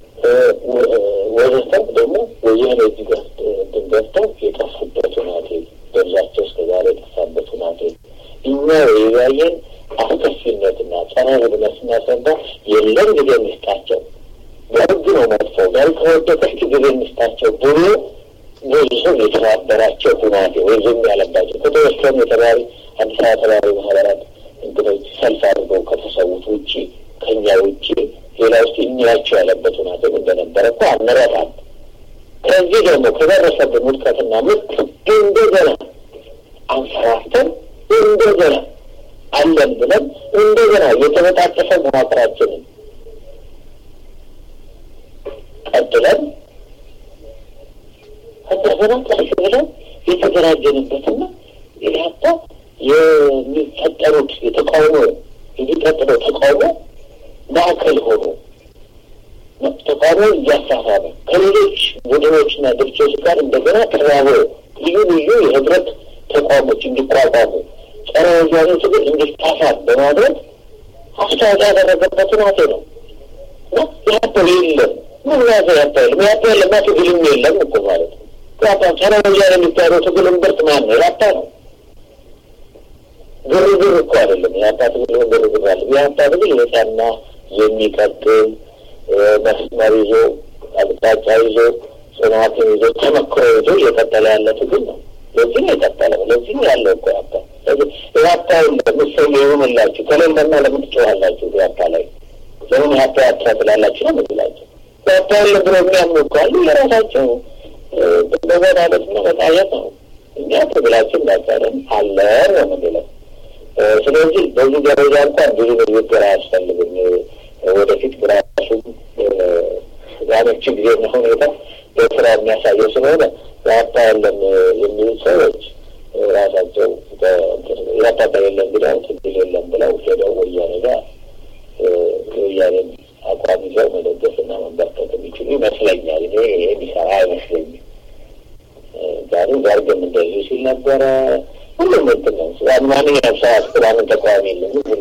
ወዘተ ደግሞ ወያኔ እጅ ገብተው የጠፉበት ሁናቴ በብዛቸው እስከ ዛሬ የጠፋበት ሁናቴ እኛ የያየን አስከፊነትና ጸረ ህብነት ስናስረዳ የለም ጊዜ እንስጣቸው በህግ ነው መጥፎ ጋር ከወደቀች ጊዜ እንስጣቸው ብሎ ብዙ ሰው የተባበራቸው ሁናቴ ወይ ዝም ያለባቸው ከተወሰኑ የተባሪ አዲስ አበባ ተባሪ ማህበራት እንግዶች ሰልፍ አድርገው ከተሰዉት ውጭ ከኛ ውጭ ሌላ ውስጥ እኛያቸው ያለበት ሁናቴ እንደነበረ እኮ አንረታም። ከዚህ ደግሞ ከደረሰብን ውድቀትና ምት እንደገና አንሰራፍተን እንደገና አለን ብለን እንደገና የተበጣጠፈ መዋቅራችንን ቀጥለን እንደገና ቀስ ብለን የተደራጀንበትና ኢህአፓ የሚፈጠሩት የተቃውሞ የሚቀጥለው ተቃውሞ ማዕከል ሆኖ ተቃውሞ እያሳሳበ ከሌሎች ቡድኖችና ድርጅቶች ጋር እንደገና ተባብሮ ልዩ ልዩ የህብረት ተቋሞች እንዲቋቋሙ ጸረ ወያኔ ትግል እንዲታሳብ በማድረግ አስተዋጽኦ ያደረገበት ሁናቴ ነው እና ኢህአፓ የለም ምን ያዘ ኢህአፓ የለም ኢህአፓ የለማ ትግልም የለም እኮ ማለት ነው። ኢህአፓ ጸረ ወያኔ የሚካሄደው ትግል እምብርት ማን ነው? ኢህአፓ ነው። ግርግር እኮ አይደለም ኢህአፓ ትግል ግርግር አለ። ኢህአፓ ትግል የጸና የሚቀጥል መስመር ይዞ አቅጣጫ ይዞ ጽናትን ይዞ ተመክሮ ይዞ እየቀጠለ ያለ ትግል ነው። ለዚህ ነው የቀጠለው። ለዚህ ነው ያለው እኮ ኢህአፓ ኢህአፓ የለም እሰይ ይሁንላችሁ ከሌለማ ለምን ትጮኻላችሁ? ኢህአፓ ላይ ለምን ኢህአፓ ያፓ ትላላችሁ ነው የምንላቸው። ኢህአፓ የለም ብሎ የሚያምኑ እኮ አሉ። የራሳቸው በዘና ደግሞ መጣየት ነው። እኛ ትግላችን እንዳቀርን አለን ነው የምንለው። ስለዚህ በዚህ ደረጃ እንኳን ብዙ ንግግር አያስፈልግም። ወደፊት ግራሱም ያመች ጊዜና ሁኔታ በስራ የሚያሳየው ስለሆነ ኢህአፓ የለም የሚሉ ሰዎች ራሳቸው ኢህአፓ የለም ብለው ትግል የለም ብለው ሄደው ወያኔ ጋር የወያኔን አቋም ይዘው መደገፍና መንበርከት የሚችሉ ይመስለኛል። እኔ ይሄ የሚሰራ አይመስለኝም። ዛሬ ዛርግም እንደዚሁ ሲል ነበረ። ሁሉም እንትን ነው። ማንኛውም ሰው አስክራምን ተቃዋሚ የለም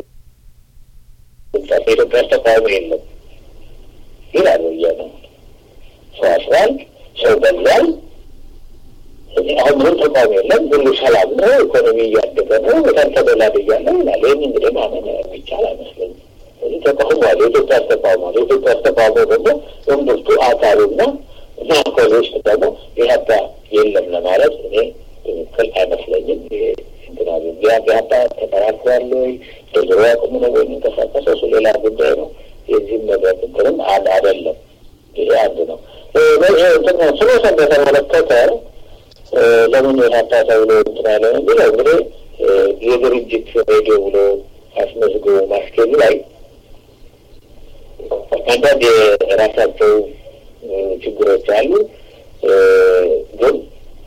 ኢትዮጵያ ውስጥ ተቃዋሚ የለም ይላል ወያኔ። ሰው አስሯል፣ ሰው ገሏል። እዚህ አሁን ምንም ተቃዋሚ የለም፣ ሁሉ ሰላም ነው፣ ኢኮኖሚ እያደገ ነው፣ በጣም ተደላድያለሁ ይላል። ይህን እንግዲህ ማመን የሚቻል አይመስለኝም። ስለዚህ ተቃውሟል፣ የኢትዮጵያ ውስጥ ተቃውሟል። የኢትዮጵያ ውስጥ ተቃውሞ ደግሞ እምብርቱ አካሉና ማዕከሉ ውስጥ ደግሞ ኢህአፓ የለም ለማለት እኔ ትክክል አይመስለኝም። ይሄ ኢህአፓ ተጠራክሯል ወይ በድሮ አቅሙ ነው ወይ የሚንቀሳቀሰው እሱ ሌላ ጉዳይ ነው። የዚህም ነገር እንትንም አንድ አይደለም። ይሄ አንድ ነው። ስሎሰን በተመለከተ ለምን ኢህአፓ ተብሎ እንትን ያለ ብለው እንግዲህ የድርጅት ሬዲዮ ብሎ አስመዝግቦ ማስኬዱ ላይ አንዳንድ የራሳቸው ችግሮች አሉ። ግን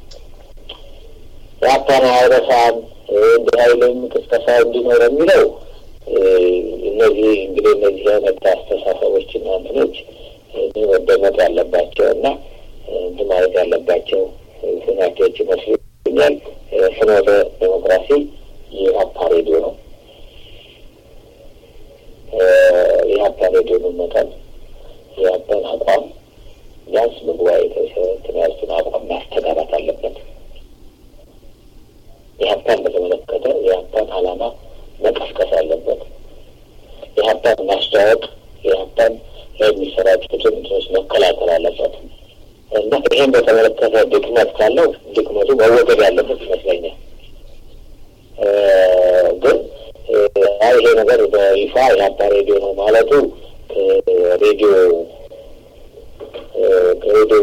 የአፓን አይረሳም እንደ ኃይልም ቅስቀሳ እንዲኖር የሚለው እነዚህ እንግዲህ እነዚህ አይነት አስተሳሰቦችና እንትኖች መደመጥ ያለባቸው እና እንትን ማለት ያለባቸው ሁናቴዎች ይመስሉኛል። ፍኖተ ዴሞክራሲ የአፓ ሬዲዮ ነው። የአፓ ሬዲዮ መመጠን የአፓን አቋም ቢያንስ በጉባኤ ትምህርቱን አቋም ማስተጋባት አለበት። የሀብታን በተመለከተ የሀብታን ዓላማ መቀስቀስ አለበት። የሀብታን ማስተዋወቅ፣ የሀብታን ላይ የሚሰራጩትን እንትኖች መከላከል አለበት። እና ይህን በተመለከተ ድክመት ካለው ድክመቱ መወገድ ያለበት ይመስለኛል። ግን ይሄ ነገር በይፋ የአባ ሬዲዮ ነው ማለቱ ሬዲዮ ከሬዲዮ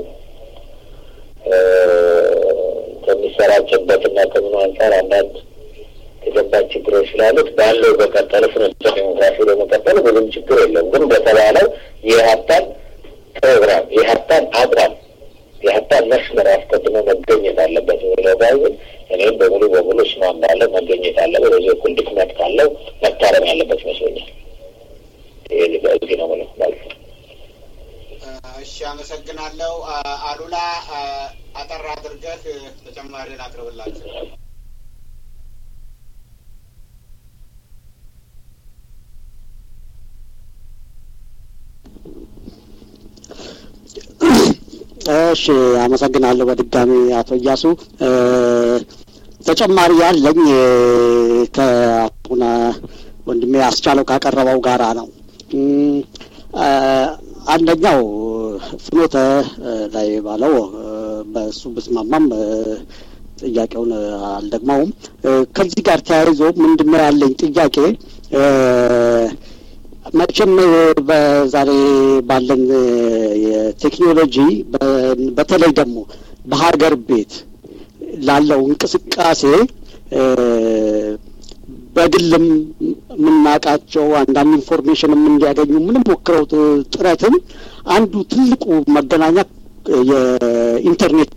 ከሚሰራጭበትና ከምኑ አንጻር አንዳንድ የገባች ችግሮች ስላሉት ባለው በቀጠለ ፍኖተ ዲሞክራሲ ለመቀጠል ብዙም ችግር የለም። ግን በተባለው የሀብታን ፕሮግራም የሀብታን አቋም የሀብታን መስመር አስቀድሞ መገኘት አለበት የሚለው ባይሆን እኔም በሙሉ በሙሉ እስማማለሁ። መገኘት አለበት። በዚህ በኩል ድክመት ካለው መታረም ያለበት ይመስለኛል። ይሄ እዚህ ነው ምለው ማለት ነው። እሺ፣ አመሰግናለሁ። አሉላ አጠር አድርገህ ተጨማሪ ላቅርብላችሁ። እሺ አመሰግናለሁ በድጋሚ አቶ እያሱ። ተጨማሪ ያለኝ ከአቡነ ወንድሜ አስቻለው ካቀረበው ጋራ ነው። አንደኛው ፍኖተ ላይ ባለው በእሱ ብስማማም ጥያቄውን አልደግመውም። ከዚህ ጋር ተያይዞ ምንድነው ያለኝ ጥያቄ መቼም በዛሬ ባለን የቴክኖሎጂ በተለይ ደግሞ በሀገር ቤት ላለው እንቅስቃሴ በግልም የምናውቃቸው አንዳንድ ኢንፎርሜሽንም እንዲያገኙ ምንም ሞክረው ጥረትም አንዱ ትልቁ መገናኛ የኢንተርኔት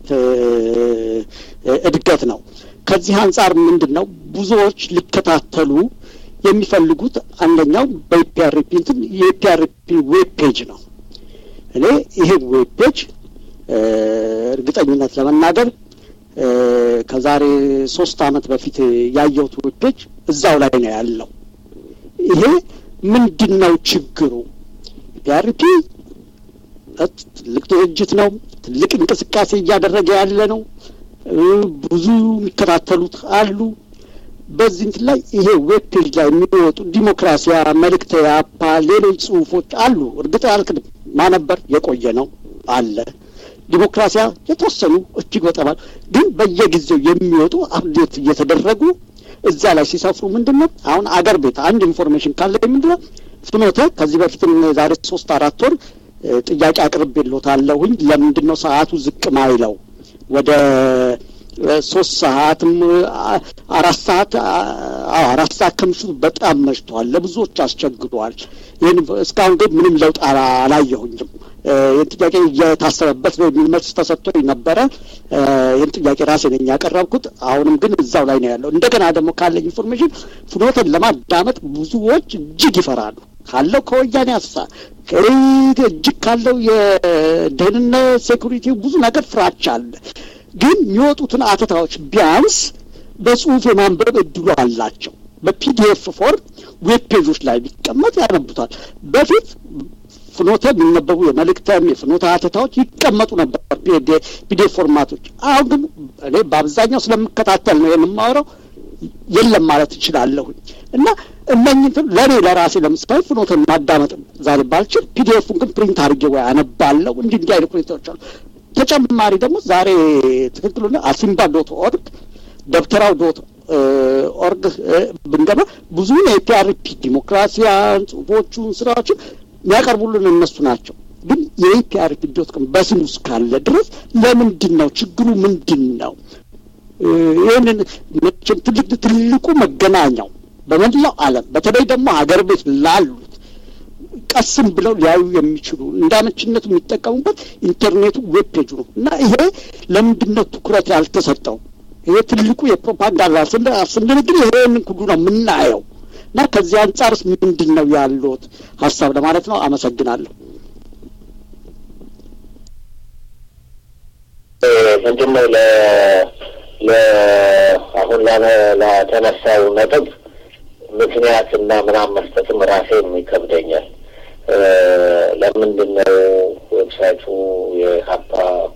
እድገት ነው። ከዚህ አንጻር ምንድን ነው ብዙዎች ሊከታተሉ የሚፈልጉት አንደኛው በኢፒአርፒ እንትን የኢፒአርፒ ዌብ ፔጅ ነው። እኔ ይሄ ዌብ ፔጅ እርግጠኝነት ለመናገር ከዛሬ ሶስት አመት በፊት ያየሁት ዌብ ፔጅ እዛው ላይ ነው ያለው። ይሄ ምንድን ነው ችግሩ? ኢፒአርፒ ትልቅ ድርጅት ነው። ትልቅ እንቅስቃሴ እያደረገ ያለ ነው። ብዙ የሚከታተሉት አሉ። በዚህ እንትን ላይ ይሄ ዌብ ፔጅ ላይ የሚወጡ ዲሞክራሲያ መልእክተ ያፓ ሌሎች ጽሁፎች አሉ። እርግጥ አልክድም ማነበር የቆየ ነው አለ ዲሞክራሲያ የተወሰኑ እጅግ በጣም ግን በየጊዜው የሚወጡ አፕዴት እየተደረጉ እዛ ላይ ሲሰፍሩ ምንድን ነው አሁን አገር ቤት አንድ ኢንፎርሜሽን ካለ ምንድን ነው ፍኖተ ከዚህ በፊትም ዛሬ ሶስት አራት ወር ጥያቄ አቅርቤልዎታለሁኝ ለምንድን ነው ሰዓቱ ዝቅ ማይለው ወደ ሶስት ሰዓትም አራት ሰዓት አዎ አራት ሰዓት ከምሽቱ በጣም መሽቷል። ለብዙዎች አስቸግሯል። ይህን እስካሁን ግን ምንም ለውጥ አላየሁኝም። ይህን ጥያቄ እየታሰበበት ነው የሚል መልስ ተሰጥቶኝ ነበረ። ይህን ጥያቄ ራሴ ነኝ ያቀረብኩት። አሁንም ግን እዛው ላይ ነው ያለው። እንደገና ደግሞ ካለኝ ኢንፎርሜሽን ፍኖተን ለማዳመጥ ብዙዎች እጅግ ይፈራሉ። ካለው ከወያኔ አሳ እጅግ ካለው የደህንነት ሴኩሪቲ ብዙ ነገር ፍራቻ አለ። ግን የሚወጡትን አተታዎች ቢያንስ በጽሁፍ የማንበብ እድሉ አላቸው። በፒዲኤፍ ፎርም ዌብ ፔጆች ላይ ቢቀመጥ ያነቡታል። በፊት ፍኖተ የሚነበቡ የመልእክተም የፍኖተ አተታዎች ይቀመጡ ነበር ፒዲኤፍ ፎርማቶች። አሁን ግን እኔ በአብዛኛው ስለምከታተል ነው የምማወራው የለም ማለት እችላለሁኝ እና እነኝህን ለእኔ ለራሴ ለምሳሌ ፍኖተን ማዳመጥ ዛሬ ባልችል ፒዲኤፉን ግን ፕሪንት አድርጌ ወይ አነባለሁ። እንዲህ እንዲህ አይነት ሁኔታዎች አሉ። ተጨማሪ ደግሞ ዛሬ ትክክሉ አሲምባ ዶት ኦርግ ደብተራው ዶት ኦርግ ብንገባ ብዙ የፒአርፒ ዲሞክራሲያን ጽሁፎቹን ስራዎችን የሚያቀርቡልን እነሱ ናቸው። ግን የኢፒአርፒ ዶት ኮም በስሙ እስካለ ድረስ ለምንድን ነው ችግሩ? ምንድን ነው? ይህንን መቼም ትልቅ ትልቁ መገናኛው በመላው ዓለም በተለይ ደግሞ ሀገር ቤት ላሉት ቀስም ብለው ሊያዩ የሚችሉ እንዳመችነቱ የሚጠቀሙበት ኢንተርኔቱ ዌብ ፔጁ ነው እና ይሄ ለምንድን ነው ትኩረት ያልተሰጠው? ይሄ ትልቁ የፕሮፓጋንዳ ስንል ግን ይሄንን ሁሉ ነው የምናየው እና ከዚህ አንጻርስ ምንድን ነው ያሉት ሀሳብ ለማለት ነው። አመሰግናለሁ። ምንድን ነው አሁን ለተነሳው ነጥብ ምክንያት እና ምናምን መስጠትም ራሴም ይከብደኛል። ለምንድን ነው ዌብሳይቱ የሀፓ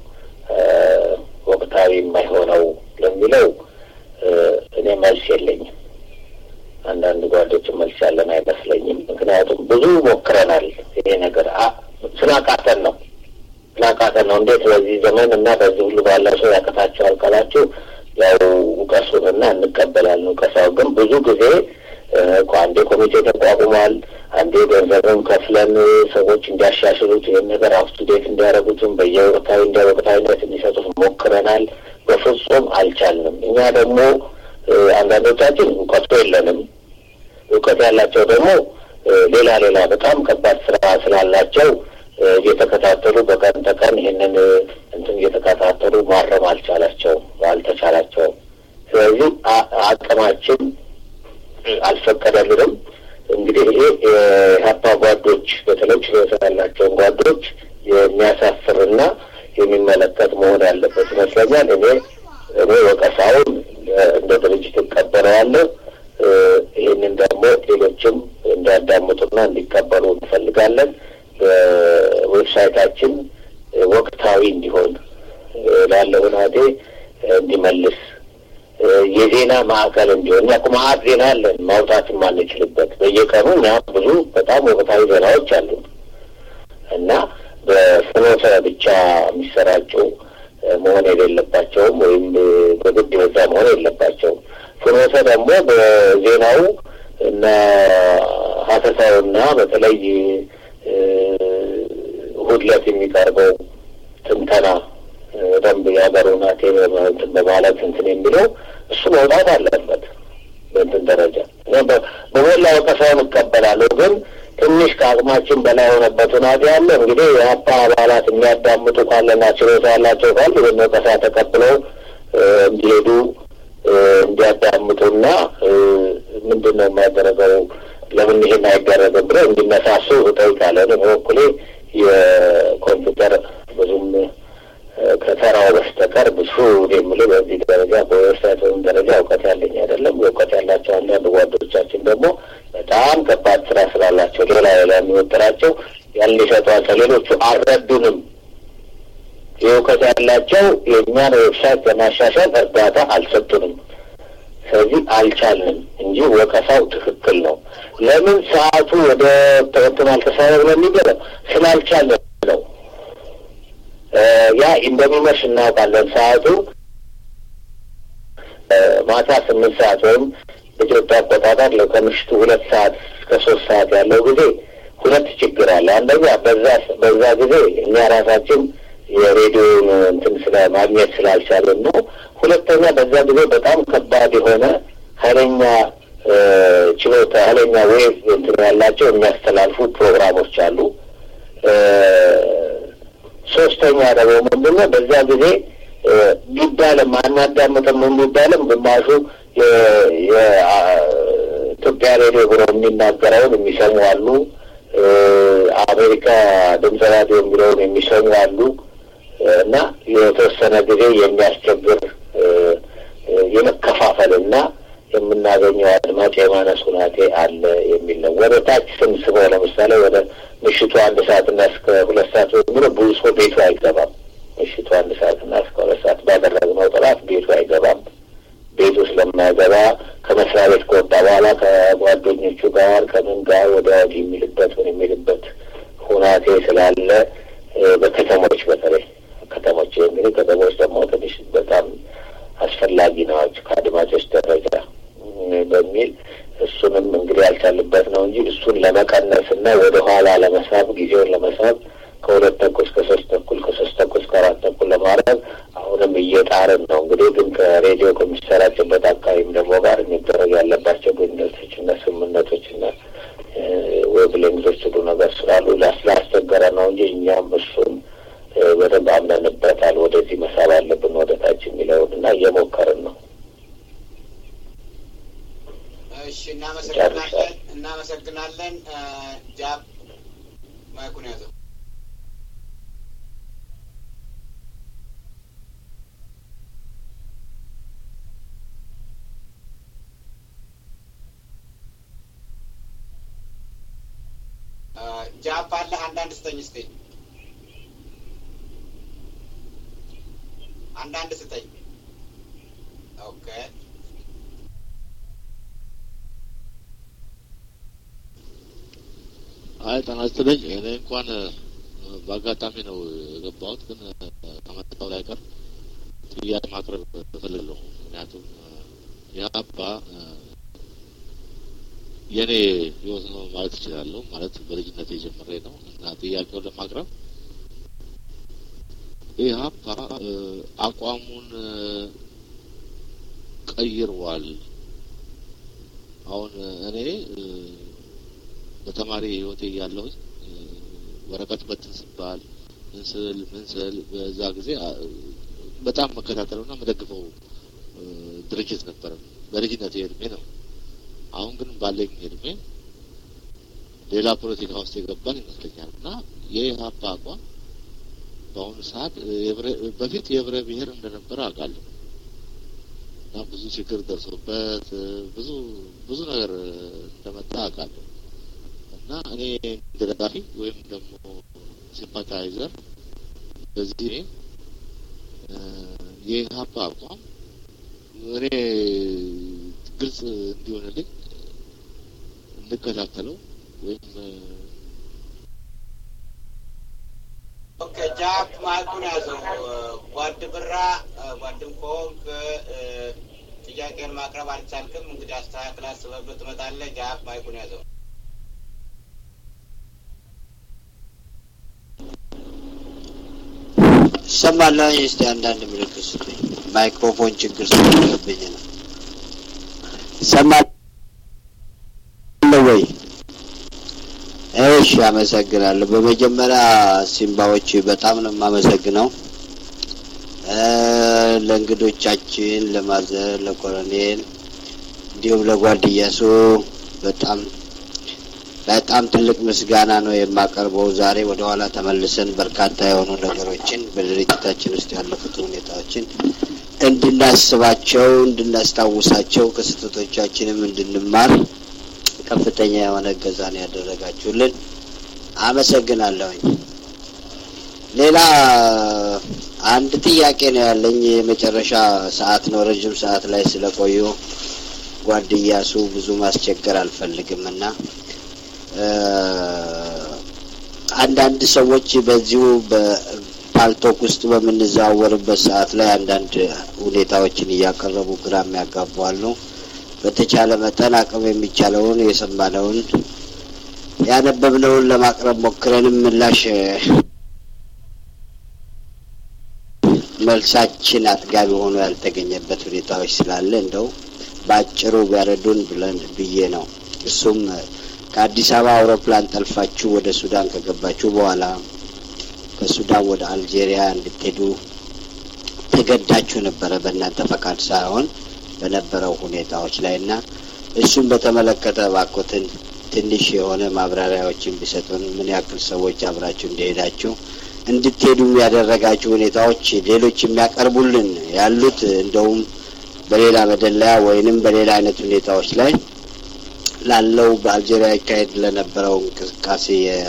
ወቅታዊ የማይሆነው ለሚለው እኔ መልስ የለኝም። አንዳንድ ጓዶችን መልስ ያለን አይመስለኝም። ምክንያቱም ብዙ ሞክረናል። ይሄ ነገር ስላቃተን ነው ስላቃተን ነገር ነው። እንዴት በዚህ ዘመን እና በዚህ ሁሉ ባለ ሰው ያቀታቸዋል ካላችሁ ያው እውቀሱንና እንቀበላለን። እውቀሳው ግን ብዙ ጊዜ አንዴ ኮሚቴ ተቋቁሟል። አንዴ ገንዘብም ከፍለን ሰዎች እንዲያሻሽሉት ይህን ነገር አፕቱዴት እንዲያደርጉትም በየወቅታዊ እንደ ወቅታዊነት እንዲሰጡት ሞክረናል። በፍጹም አልቻልንም። እኛ ደግሞ አንዳንዶቻችን እውቀቱ የለንም። እውቀት ያላቸው ደግሞ ሌላ ሌላ በጣም ከባድ ስራ ስላላቸው እየተከታተሉ በቀን ተቀን ይህንን እንትን እየተከታተሉ ማረም አልቻላቸውም አልተቻላቸውም። ስለዚህ አቅማችን አልፈቀደልንም። እንግዲህ ይሄ የሀፓ ጓዶች በተለይ ችሎታ ያላቸውን ጓዶች የሚያሳፍርና የሚመለከት መሆን ያለበት ይመስለኛል። እኔ እኔ ወቀሳውን እንደ ድርጅት እቀበለዋለሁ። ይህንን ደግሞ ሌሎችም እንዲያዳምጡና እንዲቀበሉ እንፈልጋለን። በዌብሳይታችን ወቅታዊ እንዲሆን ላለው ሁናቴ እንዲመልስ የዜና ማዕከል እንዲሆን እኛ እኮ መዓት ዜና አለን ማውጣት የማንችልበት በየቀኑ እኛ ብዙ በጣም ወቅታዊ ዜናዎች አሉ እና በፍኖተ ብቻ የሚሰራጩ መሆን የሌለባቸውም ወይም በግድ በዛ መሆን የለባቸውም። ፍኖተ ደግሞ በዜናው እና ሀተታውና በተለይ እሑድ ዕለት የሚቀርበው ትንተና ደንብ የሀገር ሁናቴ እንትን በማለት እንትን የሚለው እሱ መውጣት አለበት በእንትን ደረጃ በሞላ ወቀሳውን እቀበላለሁ። ግን ትንሽ ከአቅማችን በላይ የሆነበት ሁናቴ ያለ እንግዲህ የሀፓ አባላት የሚያዳምጡ ካለና ችሎታ ያላቸው ካሉ ይህን ወቀሳ ተቀብለው እንዲሄዱ እንዲያዳምጡና ምንድን ነው የሚያደረገው ለምን ይሄን አይደረግም ብለው እንዲነሳሱ እጠይቃለሁ። በበኩሌ የኮምፒውተር ብዙም ከተራው በስተቀር ብዙ የምል በዚህ ደረጃ በዌብሳይት ወይም ደረጃ እውቀት ያለኝ አይደለም። እውቀት ያላቸው አንዳንድ ጓዶቻችን ደግሞ በጣም ከባድ ስራ ስላላቸው ሌላ ሌላ የሚወጥራቸው ያን ሊሰጧቸው፣ ሌሎቹ አልረዱንም። የእውቀት ያላቸው የእኛን ዌብሳይት ለማሻሻል እርዳታ አልሰጡንም። ስለዚህ አልቻልንም እንጂ ወቀሳው ትክክል ነው። ለምን ሰዓቱ ወደ ተወጥን አልተሳለ ብሎ የሚገለው ስላልቻልን ነው። ያ እንደሚመሽ እናውቃለን። ሰዓቱ ማታ ስምንት ሰዓት ወይም በኢትዮጵያ አቆጣጠር ከምሽቱ ሁለት ሰዓት እስከ ሶስት ሰዓት ያለው ጊዜ ሁለት ችግር አለ። አንደኛ በዛ በዛ ጊዜ እኛ ራሳችን የሬዲዮን እንትን ስለ ማግኘት ስላልቻለን ነው። ሁለተኛ በዛ ጊዜ በጣም ከባድ የሆነ ኃይለኛ ችሎታ ኃይለኛ ዌቭ እንትን ያላቸው የሚያስተላልፉ ፕሮግራሞች አሉ። ሶስተኛ ደግሞ ምንድን ነው በዛ ጊዜ ቢባልም አናዳምጥም የሚባልም ግማሹ የኢትዮጵያ ሬዲዮ ብሎ የሚናገረውን የሚሰሙ አሉ። አሜሪካ ድምፅ ራዲዮ የሚለውን የሚሰሙ አሉ እና የተወሰነ ጊዜ የሚያስቸግር የመከፋፈልና የምናገኘው አድማጭ የማነስ ሁናቴ አለ የሚል ነው። ወደ ታች ስንስበው ለምሳሌ ወደ ምሽቱ አንድ ሰዓትና እስከ ሁለት ሰዓት የሚለው ብዙ ሰው ቤቱ አይገባም። ምሽቱ አንድ ሰዓትና እስከ ሁለት ሰዓት ባደረግነው ጥራት ቤቱ አይገባም። ቤቱ ስለማይገባ ከመስሪያ ቤት ከወጣ በኋላ ከጓደኞቹ ጋር ከምን ጋር ወደ ወዲህ የሚልበት ምን የሚልበት ሁናቴ ስላለ በከተሞች በተለይ ከተሞች የሚሉ ከተሞች ደግሞ ትንሽ በጣም አስፈላጊ ናቸው ከአድማጮች ደረጃ በሚል እሱንም እንግዲህ ያልቻልበት ነው እንጂ እሱን ለመቀነስ እና ወደ ኋላ ለመሳብ ጊዜውን ለመሳብ ከሁለት ተኩል እስከ ሶስት ተኩል ከሶስት ተኩል እስከ አራት ተኩል ለማድረግ አሁንም እየጣርን ነው። እንግዲህ ግን ከሬዲዮ ከሚሰራጭበት አካባቢም ደግሞ ጋር የሚደረግ ያለባቸው ግንኙነቶች እና ስምምነቶች እና ዌብ ሊንኮች ሁሉ ነገር ስላሉ ስላስቸገረ ነው እንጂ እኛም እሱን በደንብ አምነንበታል። ወደዚህ መሳብ አለብን ወደ ታች የሚለውን እና እየሞከርን ነው። እሺ፣ እናመሰግናለን እናመሰግናለን። ጃብ ማይኩን ያዘው። ጃፕ አለ አንዳንድ ስጠኝ ስጠኝ አንዳንድ ስጠኝ። ኦኬ አይ ጤና ይስጥልኝ። እኔ እንኳን በአጋጣሚ ነው የገባሁት፣ ግን ከመጣሁ ላይ ቀር ጥያቄ ማቅረብ እፈልጋለሁ። ምክንያቱም የአባ የእኔ ህይወት ነው ማለት እችላለሁ። ማለት በልጅነት የጀመረ ነው እና ጥያቄውን ለማቅረብ ኢህአፓ አቋሙን ቀይሯል። አሁን እኔ በተማሪ ህይወቴ እያለሁኝ ወረቀት በትን ስባል ምንስል ምንስል በዛ ጊዜ በጣም መከታተለውና መደግፈው ድርጅት ነበረ። በልጅነት እድሜ ነው። አሁን ግን ባለኝ እድሜ ሌላ ፖለቲካ ውስጥ የገባን ይመስለኛል እና የኢህአፓ አቋም በአሁኑ ሰዓት በፊት የህብረ ብሔር እንደነበረ አውቃለሁ እና ብዙ ችግር ደርሶበት ብዙ ብዙ ነገር እንደመጣ አውቃለሁ እና እኔ እንደ ደጋፊ ወይም ደግሞ ሲምፓታይዘር በዚህ የኢህአፓ አቋም እኔ ግልጽ እንዲሆንልኝ እንከታተለው ወይም ኦኬ ጃክ ማይኩን ያዘው። ጓድ ብራ ጓድም ከሆንክ ጥያቄን ማቅረብ አልቻልክም። እንግዲህ አስተካክል አስበህበት ትመጣለህ። ጃክ ማይኩን ያዘው። ይሰማል። እስቲ አንዳንድ ምልክት ስጡኝ። ማይክሮፎን ችግር ስለሌለብኝ ነው። ይሰማል ወይ? እሺ፣ አመሰግናለሁ። በመጀመሪያ ሲምባዎች በጣም ነው የማመሰግነው ለእንግዶቻችን፣ ለማዘር፣ ለኮሎኔል እንዲሁም ለጓድያሱ በጣም በጣም ትልቅ ምስጋና ነው የማቀርበው። ዛሬ ወደ ኋላ ተመልሰን በርካታ የሆኑ ነገሮችን በድርጅታችን ውስጥ ያለፉትን ሁኔታዎችን እንድናስባቸው፣ እንድናስታውሳቸው ከስህተቶቻችንም እንድንማር ከፍተኛ የሆነ እገዛ ነው ያደረጋችሁልን። አመሰግናለሁኝ። ሌላ አንድ ጥያቄ ነው ያለኝ። የመጨረሻ ሰዓት ነው፣ ረዥም ሰዓት ላይ ስለቆዩ ጓድያሱ ብዙ ማስቸገር አልፈልግም እና አንዳንድ ሰዎች በዚሁ በፓልቶክ ውስጥ በምንዘዋወርበት ሰዓት ላይ አንዳንድ ሁኔታዎችን እያቀረቡ ግራ የሚያጋቡ አሉ። በተቻለ መጠን አቅም የሚቻለውን የሰማነውን ያነበብነውን ለማቅረብ ሞክረንም ምላሽ መልሳችን አጥጋቢ ሆኖ ያልተገኘበት ሁኔታዎች ስላለ እንደው በአጭሩ ቢያረዱን ብለን ብዬ ነው። እሱም ከአዲስ አበባ አውሮፕላን ጠልፋችሁ ወደ ሱዳን ከገባችሁ በኋላ ከሱዳን ወደ አልጄሪያ እንድትሄዱ ተገዳችሁ ነበረ፣ በእናንተ ፈቃድ ሳይሆን በነበረው ሁኔታዎች ላይ እና እሱም በተመለከተ ባኮትን ትንሽ የሆነ ማብራሪያዎችን ቢሰጡን ምን ያክል ሰዎች አብራችሁ እንደሄዳችሁ እንድትሄዱ ያደረጋችሁ ሁኔታዎች ሌሎች የሚያቀርቡልን ያሉት እንደውም በሌላ መደለያ ወይንም በሌላ አይነት ሁኔታዎች ላይ ላለው በአልጄሪያ ይካሄድ ለነበረው እንቅስቃሴ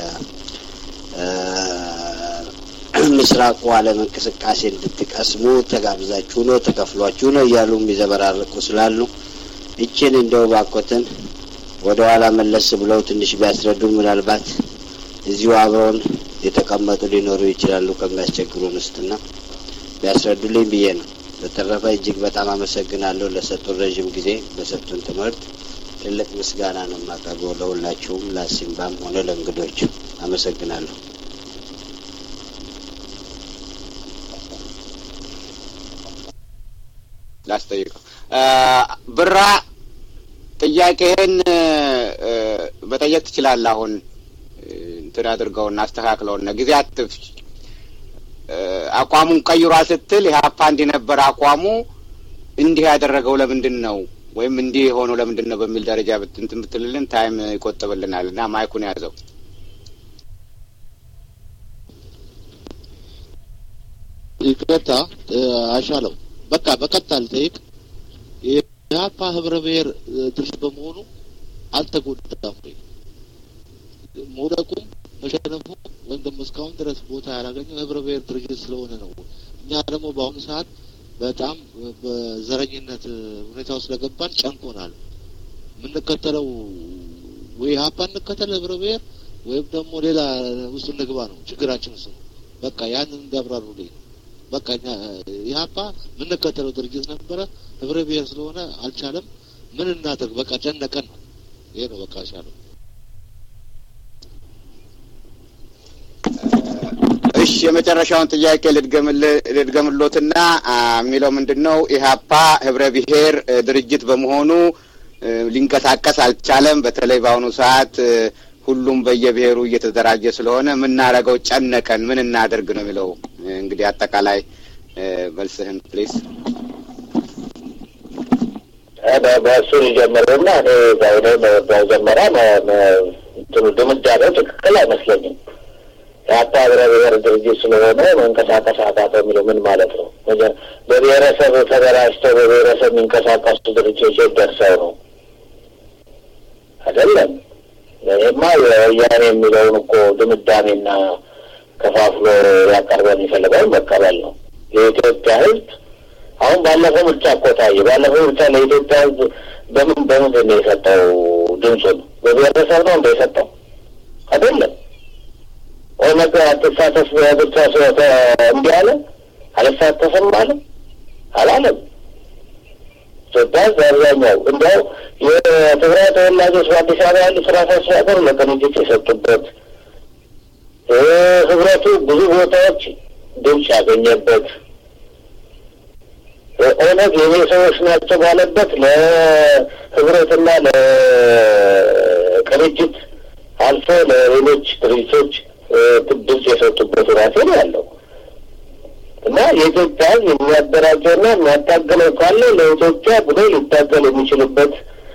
ምስራቁ ዓለም እንቅስቃሴ እንድትቀስሙ ተጋብዛችሁ ነው ተከፍሏችሁ ነው እያሉ የሚዘበራርቁ ስላሉ ይችን እንደው ባኮትን ወደ ኋላ መለስ ብለው ትንሽ ቢያስረዱ ምናልባት እዚሁ አብረውን የተቀመጡ ሊኖሩ ይችላሉ ከሚያስቸግሩን ውስጥና ቢያስረዱልኝ ብዬ ነው። በተረፈ እጅግ በጣም አመሰግናለሁ ለሰጡን ረዥም ጊዜ በሰጡን ትምህርት ትልቅ ምስጋና ነው የማቀርበው ለሁላችሁም፣ ለሲምባም ሆነ ለእንግዶች አመሰግናለሁ። ላስጠይቀው ብራ ጥያቄህን መጠየቅ ትችላለህ። አሁን እንትን አድርገውና አስተካክለውና ጊዜ አትፍጅ። አቋሙን ቀይሯል ስትል ኢህአፓ እንዲህ ነበር አቋሙ እንዲህ ያደረገው ለምንድን ነው ወይም እንዲህ የሆነው ለምንድን ነው በሚል ደረጃ እንትን ብትልልን ታይም ይቆጥብልናል እና ማይኩን ያዘው። ይቅርታ አሻለው በቃ በቀጥታ ልጠይቅ። የኢህአፓ ህብረ ብሔር ድርጅት በመሆኑ አልተጎዳም ወይ? መውደቁም መሸነፉ ወይም ደግሞ እስካሁን ድረስ ቦታ ያላገኘው ህብረ ብሔር ድርጅት ስለሆነ ነው። እኛ ደግሞ በአሁኑ ሰዓት በጣም በዘረኝነት ሁኔታ ውስጥ ስለገባን ጨንቆናል። የምንከተለው ወይ ኢህአፓ እንከተል ህብረ ብሔር ወይም ደግሞ ሌላ ውስጥ እንግባ ነው ችግራችን እሱ ነው። በቃ ያንን እንዲያብራሩልኝ ነው። በቃ እኛ ኢህአፓ የምንከተለው ድርጅት ነበረ። ህብረ ብሔር ስለሆነ አልቻለም። ምን እናድርግ? በቃ ጨነቀን ነው። ይሄ ነው በቃ ሻለው። እሺ የመጨረሻውን ጥያቄ ልድገምሎትና የሚለው ምንድን ነው? ኢህአፓ ህብረ ብሔር ድርጅት በመሆኑ ሊንቀሳቀስ አልቻለም። በተለይ በአሁኑ ሰዓት ሁሉም በየብሔሩ እየተደራጀ ስለሆነ የምናደርገው ጨነቀን፣ ምን እናደርግ ነው የሚለው። እንግዲህ አጠቃላይ መልስህን ፕሊስ። በእሱ ሊጀምርና እኔ ዛሬ መጀመሪያ ድምዳሜው ትክክል አይመስለኝም። የአፓ ህብረ ብሔር ድርጅት ስለሆነ መንቀሳቀስ አቃተው የሚለው ምን ማለት ነው? በብሔረሰብ ተደራጅተው በብሔረሰብ የሚንቀሳቀሱ ድርጅቶች የት ደርሰው ነው? አይደለም። ይህማ የወያኔ የሚለውን እኮ ድምዳሜና ከፋፍሎ ያቀርበን የሚፈልገውን መቀበል ነው። የኢትዮጵያ ህዝብ አሁን ባለፈው ምርጫ እኮ ታየ። ባለፈው ምርጫ ለኢትዮጵያ ህዝብ በምን በምንድን ነው የሰጠው ድምፁን? በብሔረሰብ ነው እንደ የሰጠው አይደለም። ኦነግ አትሳተፍ ብቻ እንዲህ አለ አልሳተፍም አለ አላለም። ኢትዮጵያ በአብዛኛው እንዲያው የትግራይ ተወላጆች በአዲስ አበባ ያሉ ስራ አስፈጻሚ ለቅንጅት የሰጡበት ህብረቱ ብዙ ቦታዎች ድምፅ ያገኘበት ኦነግ የኔ ሰዎች ናቸው ባለበት ለህብረትና ለቅንጅት አልፎ ለሌሎች ድርጅቶች ድምፅ የሰጡበት ሁኔታ ነው ያለው እና የኢትዮጵያ ህዝብ የሚያደራጀውና የሚያታገለው ካለ ለኢትዮጵያ ብሎ ሊታገል የሚችልበት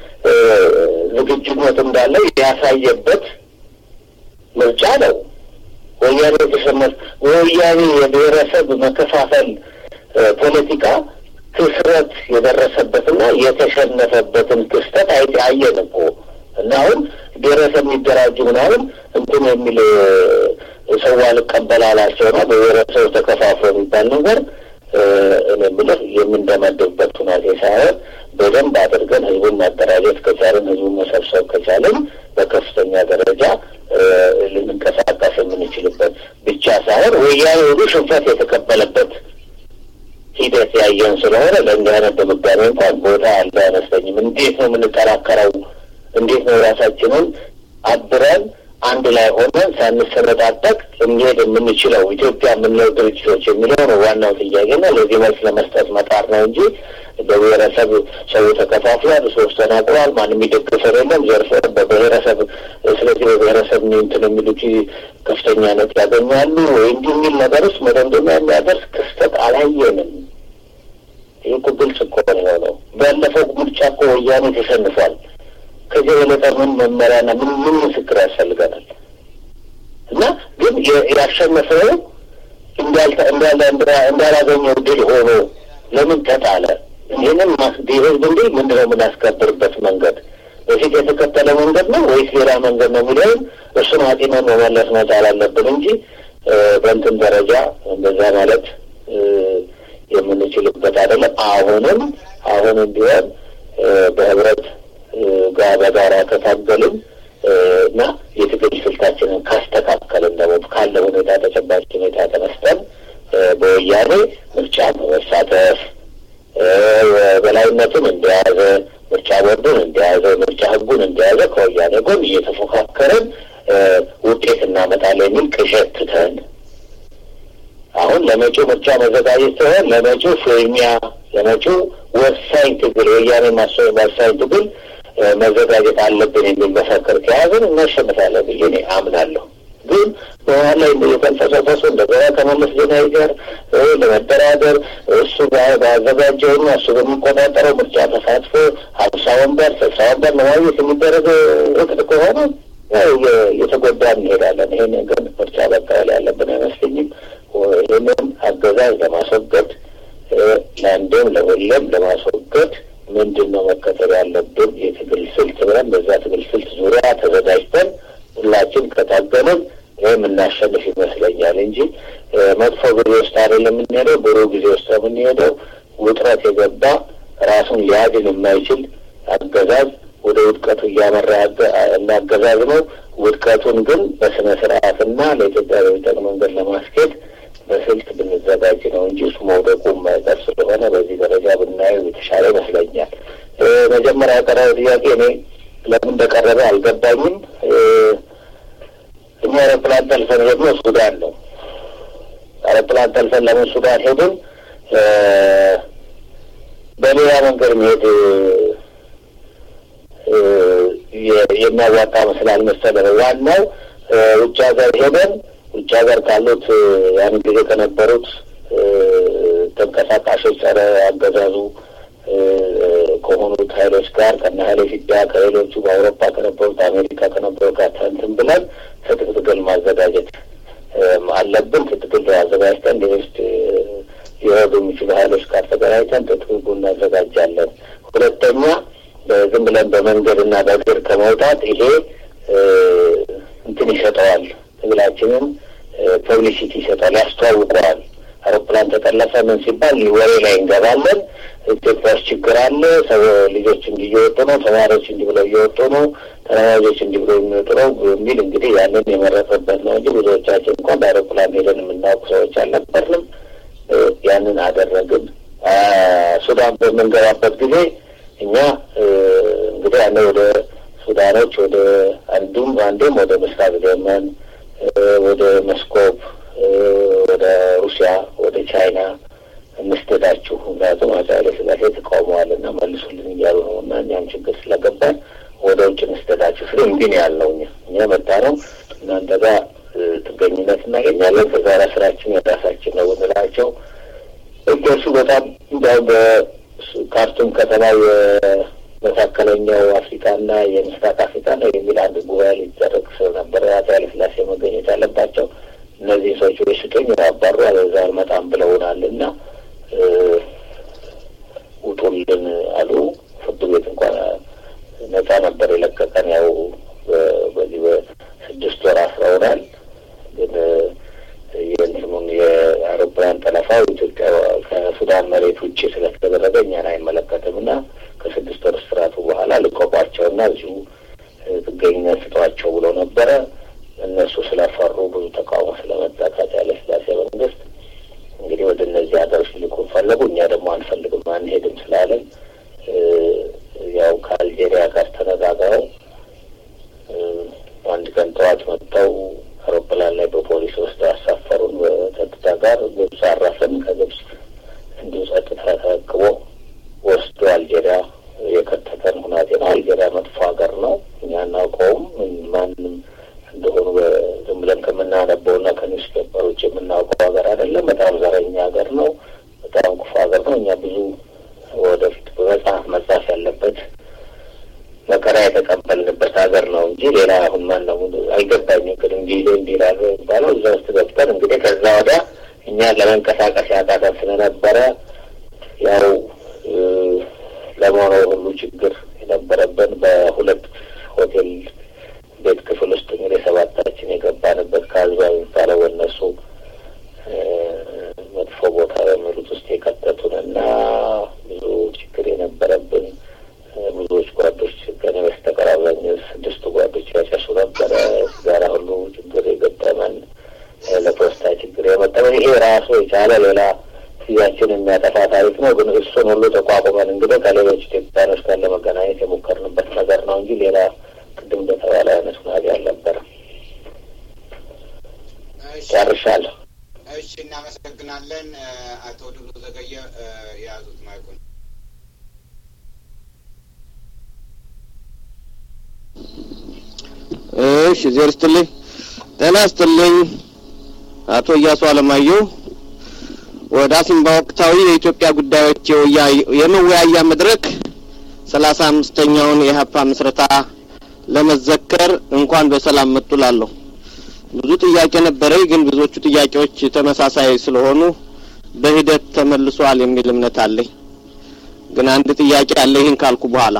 ዝግጁነት እንዳለው ያሳየበት ምርጫ ነው። ወያኔ የተሸነፍ ወያኔ የብሔረሰብ መከፋፈል ፖለቲካ ክስረት የደረሰበትና የተሸነፈበትን ክስተት አየን እኮ እና አሁን ብሔረሰብ የሚደራጁ ምናምን እንትን የሚል ሰው አልቀበል አላቸውና በብሔረሰብ ተከፋፍሎ የሚባል ነገር እኔ የምልህ የምንደመድብበት ሁናቴ ሳይሆን በደንብ አድርገን ህዝቡን ማደራጀት ከቻለን ህዝቡን መሰብሰብ ከቻለን በከፍተኛ ደረጃ ልንንቀሳቀስ የምንችልበት ብቻ ሳይሆን ወያኔ ሁሉ ሽንፈት የተቀበለበት ሂደት ያየን ስለሆነ ለእንዲህ አይነት ድምዳሜ እንኳን ቦታ ያለ አይመስለኝም። እንዴት ነው የምንጠራከረው? እንዴት ነው ራሳችንን አብረን አንድ ላይ ሆነን ሳንሰነጣጠቅ እንሄድ የምንችለው ኢትዮጵያ የምንለው ድርጅቶች የሚለው ነው ዋናው ጥያቄና ለዚህ መልስ ለመስጠት መጣር ነው እንጂ በብሔረሰብ ሰው ተከፋፍሏል፣ ሶስት ተናግሯል፣ ማንም የሚደግፈው የለም ዘርፈ በብሔረሰብ ስለዚህ በብሔረሰብ እንትን የሚሉት ከፍተኛ ነጥብ ያገኛሉ ወይ እንዲህ የሚል ነገር ውስጥ መደምደሚያ የሚያደርስ ክስተት አላየንም። ይህ እኮ ግልጽ እኮ ነው የሆነው። ባለፈው ምርጫ እኮ ወያኔ ተሸንፏል። ከዚህ የበለጠ ምን መመሪያና ምን ምን ምስክር ያስፈልገናል? እና ግን ያሸነፈው እንዳላገኘው ድል ሆኖ ለምን ተጣለ? ይህንን ህዝብ እንዲህ ምንድን ነው የምናስከብርበት መንገድ በፊት የተከተለ መንገድ ነው ወይስ ሌላ መንገድ ነው የሚለውን እሱን አጢመን መመለስ መቻል አለብን እንጂ በእንትን ደረጃ እንደዛ ማለት የምንችልበት አይደለም። አሁንም አሁንም ቢሆን በህብረት ጋር በጋራ ከታገልን እና የትግል ስልታችንን ካስተካከልን ደግሞ ካለ ሁኔታ ተጨባጭ ሁኔታ ተነስተን በወያኔ ምርጫ በመሳተፍ በላይነቱን እንደያዘ ምርጫ ቦርዱን እንደያዘ ምርጫ ህጉን እንደያዘ ከወያኔ ጎን እየተፎካከርን ውጤት እናመጣለን የሚል ቅዠት ትተን አሁን ለመጪው ምርጫ መዘጋጀት ሳይሆን ለመጪው ፍልሚያ ለመጪው ወሳኝ ትግል ወያኔ ወሳኝ ትግል መዘጋጀት አለብን የሚል መፈክር ከያዝን እናሸንፋለን ብዬ እኔ አምናለሁ። ግን በኋላ ላይ የተንፈሰፈሱ እንደገና ከመለስ ዜናዊ ጋር ለመደራደር እሱ ባዘጋጀውና እሱ በሚቆጣጠረው ምርጫ ተሳትፎ ሀምሳ ወንበር ስልሳ ወንበር ለማግኘት የሚደረግ እቅድ ከሆነ እየተጎዳ እንሄዳለን። ይህን ግን ምርጫ መቀበል ያለብን አይመስለኝም። ይህንን አገዛዝ ለማስወገድ ለአንዴም ለሁሌም ለማስወገድ ምንድን ነው መከተል ያለብን የትግል ስልት ብለን በዛ ትግል ስልት ዙሪያ ተዘጋጅተን ሁላችን ከታገልን ይህም እናሸንፍ ይመስለኛል እንጂ መጥፎ ጊዜ ውስጥ አይደለም የምንሄደው፣ ብሩህ ጊዜ ውስጥ የምንሄደው ውጥረት የገባ ራሱን ሊያድን የማይችል አገዛዝ ወደ ውድቀቱ እያመራ እንዳገዛዝ ነው። ውድቀቱን ግን በስነ ስርዓትና ለኢትዮጵያ በሚጠቅም መንገድ ለማስኬድ በስልት ብንዘጋጅ ነው እንጂ እሱ መውደቁ የማይቀር ስለሆነ በዚህ ደረጃ ብናየው የተሻለ ይመስለኛል። መጀመሪያ ያቀረበው ጥያቄ እኔ ለምን እንደቀረበ አልገባኝም። እኛ አውሮፕላን ጠልፈን ሄድነው ሱዳን ነው። አውሮፕላን ጠልፈን ለምን ሱዳን ሄድን? በሌላ መንገድ መሄድ የሚያዋጣ መስላል መሰለህ። ዋናው ውጭ ሀገር ሄደን ውጭ ሀገር ካሉት ያን ጊዜ ከነበሩት ተንቀሳቃሾች ጸረ አገዛዙ ከሆኑት ኃይሎች ጋር ከነ ኃይለ ኢትዮጵያ ከሌሎቹ በአውሮፓ ከነበሩት አሜሪካ ከነበሩት ጋር እንትን ብለን ትጥቅ ትግል ማዘጋጀት አለብን። ትጥቅ ትግል አዘጋጅተን ሌሎች ሊረዱ የሚችሉ ኃይሎች ጋር ተገናኝተን ትጥቅ ትግል እናዘጋጃለን። ሁለተኛ ዝም ብለን በመንገድ እና በእግር ከመውጣት ይሄ እንትን ይሰጠዋል፣ ትግላችንን ፐብሊሲቲ ይሰጠዋል፣ ያስተዋውቀዋል። አውሮፕላን ተጠለፈ ምን ሲባል ወሬ ላይ እንገባለን። ኢትዮጵያ ውስጥ ችግር አለ፣ ሰው ልጆች እንዲህ እየወጡ ነው፣ ተማሪዎች እንዲህ ብለው እየወጡ ነው፣ ተለማጆች እንዲህ ብለው የሚወጡ ነው የሚል እንግዲህ ያንን የመረጠበት ነው እንጂ ብዙዎቻችን እንኳን በአውሮፕላን ሄደን የምናውቁ ሰዎች አልነበርንም። ያንን አደረግን። ሱዳን በምንገባበት ጊዜ እኛ እንግዲህ ያለ ወደ ሱዳኖች ወደ አንዱም አንዴም ወደ ምስራቅ የመን ወደ መስኮብ ወደ ሩሲያ ወደ ቻይና እንስደዳችሁ ምክንያቱም አፄ ኃይለ ሥላሴ ተቃውመዋል እና መልሱልን እያሉ ነው እና እኛም ችግር ስለገባን ወደ ውጭ እንስደዳችሁ ስለ እንዲህ ነው ያልነው። እኛ እኛ መጣ ነው እናንተ ጋር ጥገኝነት እናገኛለን ከዛ ራ ስራችን የራሳችን ነው ብንላቸው እገሱ በጣም እንዲያው በካርቱም ከተማ የመካከለኛው አፍሪካና የምስራቅ አፍሪካ ነው የሚል አንድ ጉባኤ ሊደረግ ስለነበረ አፄ ኃይለ ሥላሴ መገኘት ያለባቸው እነዚህ ሰዎች ወይ ስጡኝ ያባሩ አለዛ አልመጣም ብለውናል እና ውጡልን አሉ። ፍርድ ቤት እንኳን ነጻ ነበር የለቀቀን። ያው በዚህ በስድስት ወር አስረውናል። ግን የእንትኑን የአውሮፕላን ጠለፋው ኢትዮጵያ ከሱዳን መሬት ውጭ ስለተደረገ እኛን አይመለከትም እና ከስድስት ወር እስራቱ በኋላ ልቀቋቸውና እዚሁ ጥገኝነት ስጧቸው ብለው ነበረ። እነሱ ስለፈሩ ብዙ ተቃውሞ ስለመጣ ከአፄ ኃይለ ሥላሴ መንግስት እንግዲህ ወደ እነዚህ ሀገሮች ሊልኩን ፈለጉ። እኛ ደግሞ አንፈልግም አንሄድም ስላለን ያው ከአልጄሪያ ጋር ተነጋግረው አንድ ቀን ጠዋት መጥተው አውሮፕላን ላይ በፖሊስ ወስደው አሳፈሩን። በጸጥታ ጋር ግብጽ አረፍን። ከግብጽ እንዲሁ ጸጥታ ተረክቦ ወስዶ አልጄሪያ የከተተን ሁናቴ ነው። አልጄሪያ መጥፎ ሀገር ነው። እኛ እናውቀውም ማንም እንደሆኑ ዝም ብለን ከምናነበው እና ከኒውስ ፔፐሮች የምናውቀው ሀገር አይደለም። በጣም ዘረኛ ሀገር ነው። በጣም ክፉ ሀገር ነው። እኛ ብዙ ወደፊት በመጽሐፍ መጻፍ ያለበት መከራ የተቀበልንበት ሀገር ነው እንጂ ሌላ አሁን ማን ነው አይገባኝም። ግን እንዲህ እንዲህ ይላሉ የሚባለው እዛ ውስጥ ገብተን እንግዲህ ከዛ ወዲያ እኛ ለመንቀሳቀስ ያቃተን ስለነበረ ያው ለመሆነው ሁሉ ችግር የነበረብን በሁለት ሆቴል ቤት ክፍል ውስጥ እንግዲህ ሰባታችን የገባንበት ከአዝባ የሚባለው በእነሱ መጥፎ ቦታ በሚሉት ውስጥ የከተቱን እና ብዙ ችግር የነበረብን ብዙዎች ጓዶች ከኔ በስተቀር አብዛኛው ስድስቱ ጓዶች ያጨሱ ነበረ። ሲጋራ ሁሉ ችግር የገጠመን ለፖስታ ችግር የመጠመን ይሄ ራሱ የቻለ ሌላ ጊዜያችን የሚያጠፋ ታሪክ ነው። ግን እሱን ሁሉ ተቋቁመን እንግዲህ ከሌሎች ኢትዮጵያኖች ጋር ለመገናኘት የሞከርንበት ነገር ነው እንጂ ሌላ ቅድም እንደተባለ አይነት ሁናቴ አልነበረም። ጨርሻለሁ። እሺ፣ እናመሰግናለን። አቶ ድሉ ዘገየ የያዙት ማይኩን። እሺ፣ ዜር ስትልኝ ጤና ስትልኝ አቶ እያሱ አለማየሁ ወደ አሲምባ ወቅታዊ የኢትዮጵያ ጉዳዮች የመወያያ መድረክ ሰላሳ አምስተኛውን የሀፓ ምስረታ ለመዘከር እንኳን በሰላም መጡ ላለሁ። ብዙ ጥያቄ ነበረኝ፣ ግን ብዙዎቹ ጥያቄዎች ተመሳሳይ ስለሆኑ በሂደት ተመልሷል የሚል እምነት አለኝ። ግን አንድ ጥያቄ አለ። ይህን ካልኩ በኋላ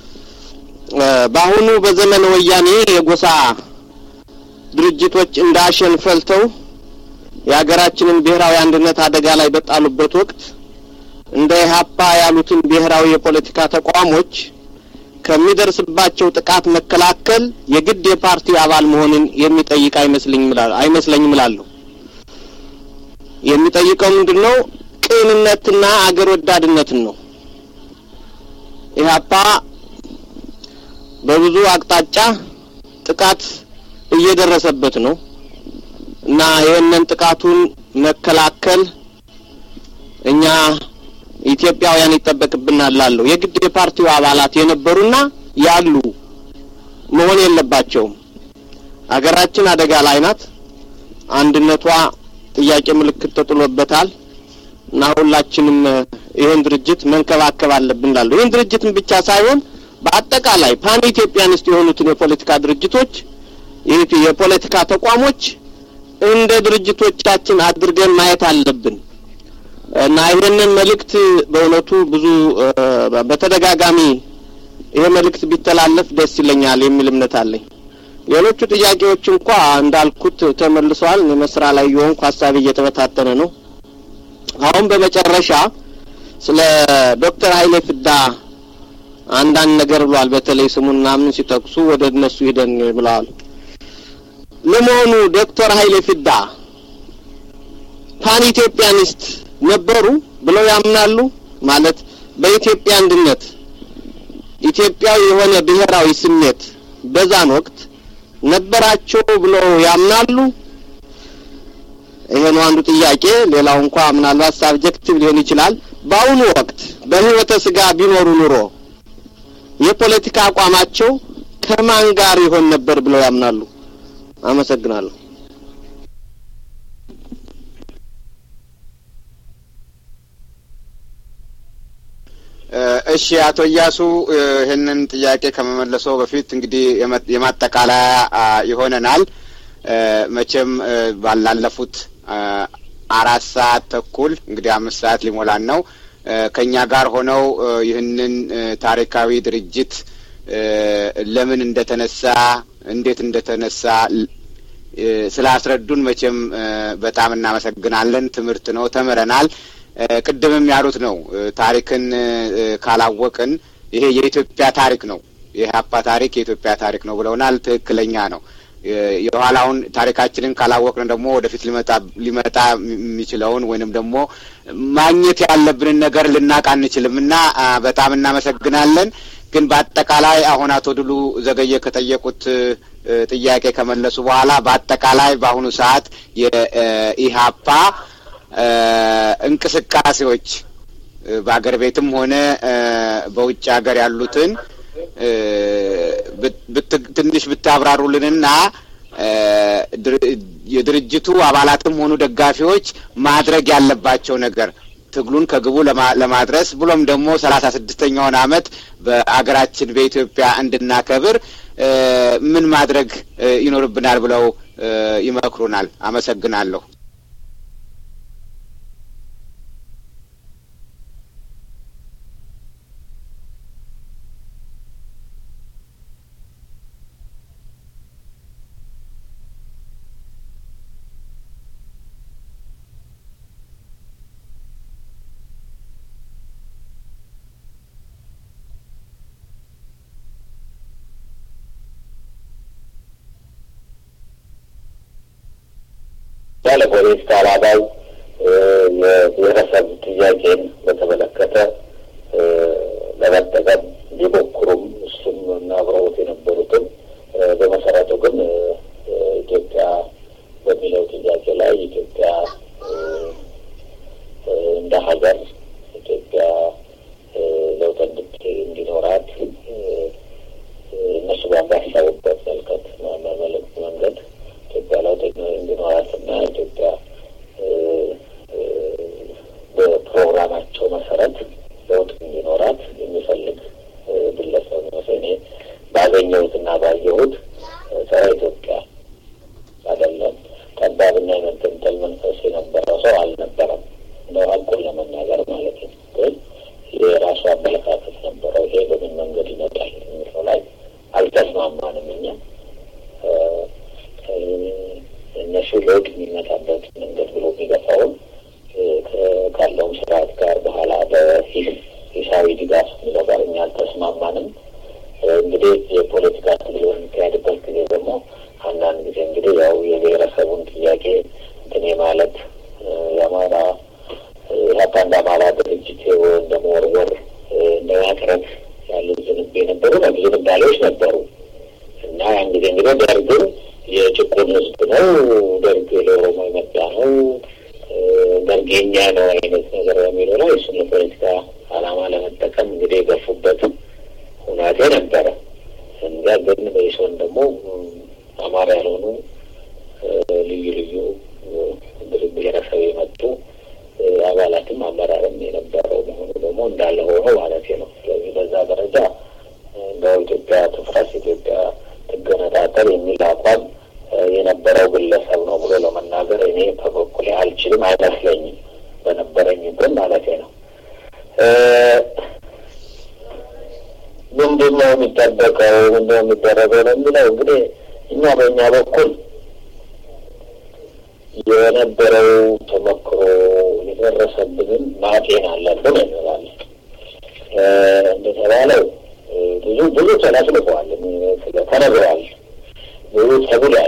በአሁኑ በዘመነ ወያኔ የጎሳ ድርጅቶች እንደ አሸን ፈልተው የሀገራችንን ብሔራዊ አንድነት አደጋ ላይ በጣሉበት ወቅት እንደ ኢህአፓ ያሉትን ብሔራዊ የፖለቲካ ተቋሞች ከሚደርስባቸው ጥቃት መከላከል የግድ የፓርቲው አባል መሆንን የሚጠይቅ አይመስለኝም እላለሁ አይመስለኝም እላለሁ። የሚጠይቀው ምንድን ነው? ቅንነትና አገር ወዳድነትን ነው። ኢህአፓ በብዙ አቅጣጫ ጥቃት እየደረሰበት ነው እና ይህንን ጥቃቱን መከላከል እኛ ኢትዮጵያውያን ይጠበቅብናል ላለሁ የግድ የፓርቲው አባላት የነበሩና ያሉ መሆን የለባቸውም። አገራችን አደጋ ላይ ናት። አንድነቷ ጥያቄ ምልክት ተጥሎበታል እና ሁላችንም ይህን ድርጅት መንከባከብ አለብን ላለሁ ይህን ድርጅትን ብቻ ሳይሆን በአጠቃላይ ፓን ኢትዮጵያኒስት የሆኑትን የፖለቲካ ድርጅቶች የፖለቲካ ተቋሞች እንደ ድርጅቶቻችን አድርገን ማየት አለብን እና ይህንን መልእክት በእውነቱ ብዙ በተደጋጋሚ ይሄ መልእክት ቢተላለፍ ደስ ይለኛል የሚል እምነት አለኝ። ሌሎቹ ጥያቄዎች እንኳ እንዳልኩት ተመልሰዋል። እኔ መስራ ላይ የሆንኩ ሀሳቤ እየተበታተነ ነው። አሁን በመጨረሻ ስለ ዶክተር ኃይሌ ፍዳ አንዳንድ ነገር ብሏል። በተለይ ስሙን ምናምን ሲጠቅሱ ወደ እነሱ ሂደን ብለዋል። ለመሆኑ ዶክተር ኃይሌ ፍዳ ፓን ኢትዮጵያኒስት ነበሩ ብለው ያምናሉ? ማለት በኢትዮጵያ አንድነት ኢትዮጵያዊ የሆነ ብሔራዊ ስሜት በዛን ወቅት ነበራቸው ብለው ያምናሉ? ይሄ ነው አንዱ ጥያቄ። ሌላው እንኳ ምናልባት ሳብጀክቲቭ ሊሆን ይችላል። በአሁኑ ወቅት በህይወተ ስጋ ቢኖሩ ኑሮ የፖለቲካ አቋማቸው ከማን ጋር ይሆን ነበር ብለው ያምናሉ? አመሰግናለሁ። እሺ አቶ እያሱ ይህንን ጥያቄ ከመመለሰው በፊት እንግዲህ የማጠቃለያ ይሆነናል። መቼም ባላለፉት አራት ሰዓት ተኩል እንግዲህ አምስት ሰዓት ሊሞላን ነው ከእኛ ጋር ሆነው ይህንን ታሪካዊ ድርጅት ለምን እንደተነሳ እንዴት እንደተነሳ ስላስረዱን መቼም በጣም እናመሰግናለን። ትምህርት ነው፣ ተምረናል። ቅድምም ያሉት ነው። ታሪክን ካላወቅን ይሄ የኢትዮጵያ ታሪክ ነው፣ የኢህአፓ ታሪክ የኢትዮጵያ ታሪክ ነው ብለውናል። ትክክለኛ ነው። የኋላውን ታሪካችንን ካላወቅን ደግሞ ወደፊት ሊመጣ ሊመጣ የሚችለውን ወይንም ደግሞ ማግኘት ያለብንን ነገር ልናቅ አንችልም እና በጣም እናመሰግናለን። ግን በአጠቃላይ አሁን አቶ ድሉ ዘገየ ከጠየቁት ጥያቄ ከመለሱ በኋላ በአጠቃላይ በአሁኑ ሰዓት የኢህአፓ እንቅስቃሴዎች በአገር ቤትም ሆነ በውጭ ሀገር ያሉትን ትንሽ ብታብራሩልንና የድርጅቱ አባላትም ሆኑ ደጋፊዎች ማድረግ ያለባቸው ነገር ትግሉን ከግቡ ለማድረስ ብሎም ደግሞ ሰላሳ ስድስተኛውን ዓመት በአገራችን በኢትዮጵያ እንድናከብር ምን ማድረግ ይኖርብናል ብለው ይመክሩናል? አመሰግናለሁ። ያለ ፖለቲካ ዓላማው የብሔረሰብ ጥያቄን በተመለከተ ለመጠቀም ቢሞክሩም እሱም እና አብረውት የነበሩትም በመሰረቱ ግን ኢትዮጵያ በሚለው ጥያቄ ላይ ኢትዮጵያ እንደ ሀገር ኢትዮጵያ ለውጥ እንዲኖራት እነሱ ባሳሰቡበት መልከት መልእክት መንገድ ኢትዮጵያ ለውጥ እንዲኖራት እና ኢትዮጵያ በፕሮግራማቸው መሰረት ለውጥ እንዲኖራት የሚፈልግ ግለሰብ ነው። እኔ ባገኘሁትና ባየሁት ጸረ ኢትዮጵያ አይደለም፣ ጠባብና የመገንጠል መንፈስ የነበረው ሰው አልነበረም። እንደው ሀቁን ለመናገር ማለት ነው። ግን የራሱ አመለካከት ነበረው። ይሄ በምን መንገድ ይመጣል የሚለው ላይ አልተስማማንም እኛ እነሱ ለውጥ የሚመጣበት መንገድ ብሎ የሚገፋውን ካለውም ስርዓት ጋር በኋላ በሂሳዊ ድጋፍ የሚለው ጋር እኛ አልተስማማንም። ማለት የአማራ ኢህአፓ እንደ አማራ ድርጅት እንደ መወርወር እንደ ማቅረብ ያሉ ዝንብ የነበሩ ዝንባሌዎች ነበሩ እና ያን ጊዜ እንግዲህ ደርግን የጭቁን ህዝብ ነው፣ ደርግ ለኦሮሞ የመጣ ነው፣ ደርግ የኛ ነው አይነት ነገር በሚለው ላይ እሱን ለፖለቲካ ዓላማ ለመጠቀም እንግዲህ የገፉበት ሁናቴ ነበረ። እንዛ ግን በኢሶን ደግሞ አማራ ያልሆኑ ልዩ ልዩ ብሔረሰብ የመጡ አባላትም አመራርም የነበረው መሆኑ ደግሞ እንዳለ ሆኖ ማለት ነው። ስለዚህ በዛ ደረጃ እንደው ኢትዮጵያ ትፍረስ፣ ኢትዮጵያ ትገነጣጠል የሚል አቋም የነበረው ግለሰብ ነው ብሎ ለመናገር እኔ በበኩሌ አልችልም፣ አይመስለኝም። በነበረኝ ግን ማለት ነው። ምንድን ነው የሚጠበቀው? ምንድን ነው የሚደረገው ነው የሚለው እንግዲህ እኛ በእኛ በኩል የነበረው ተሞክሮ የደረሰብንን ማጤን አለብን እንላለን። እንደተባለው ብዙ ብዙ ተለፍልፈዋል፣ ተነግሯል፣ ብዙ ተብሏል፣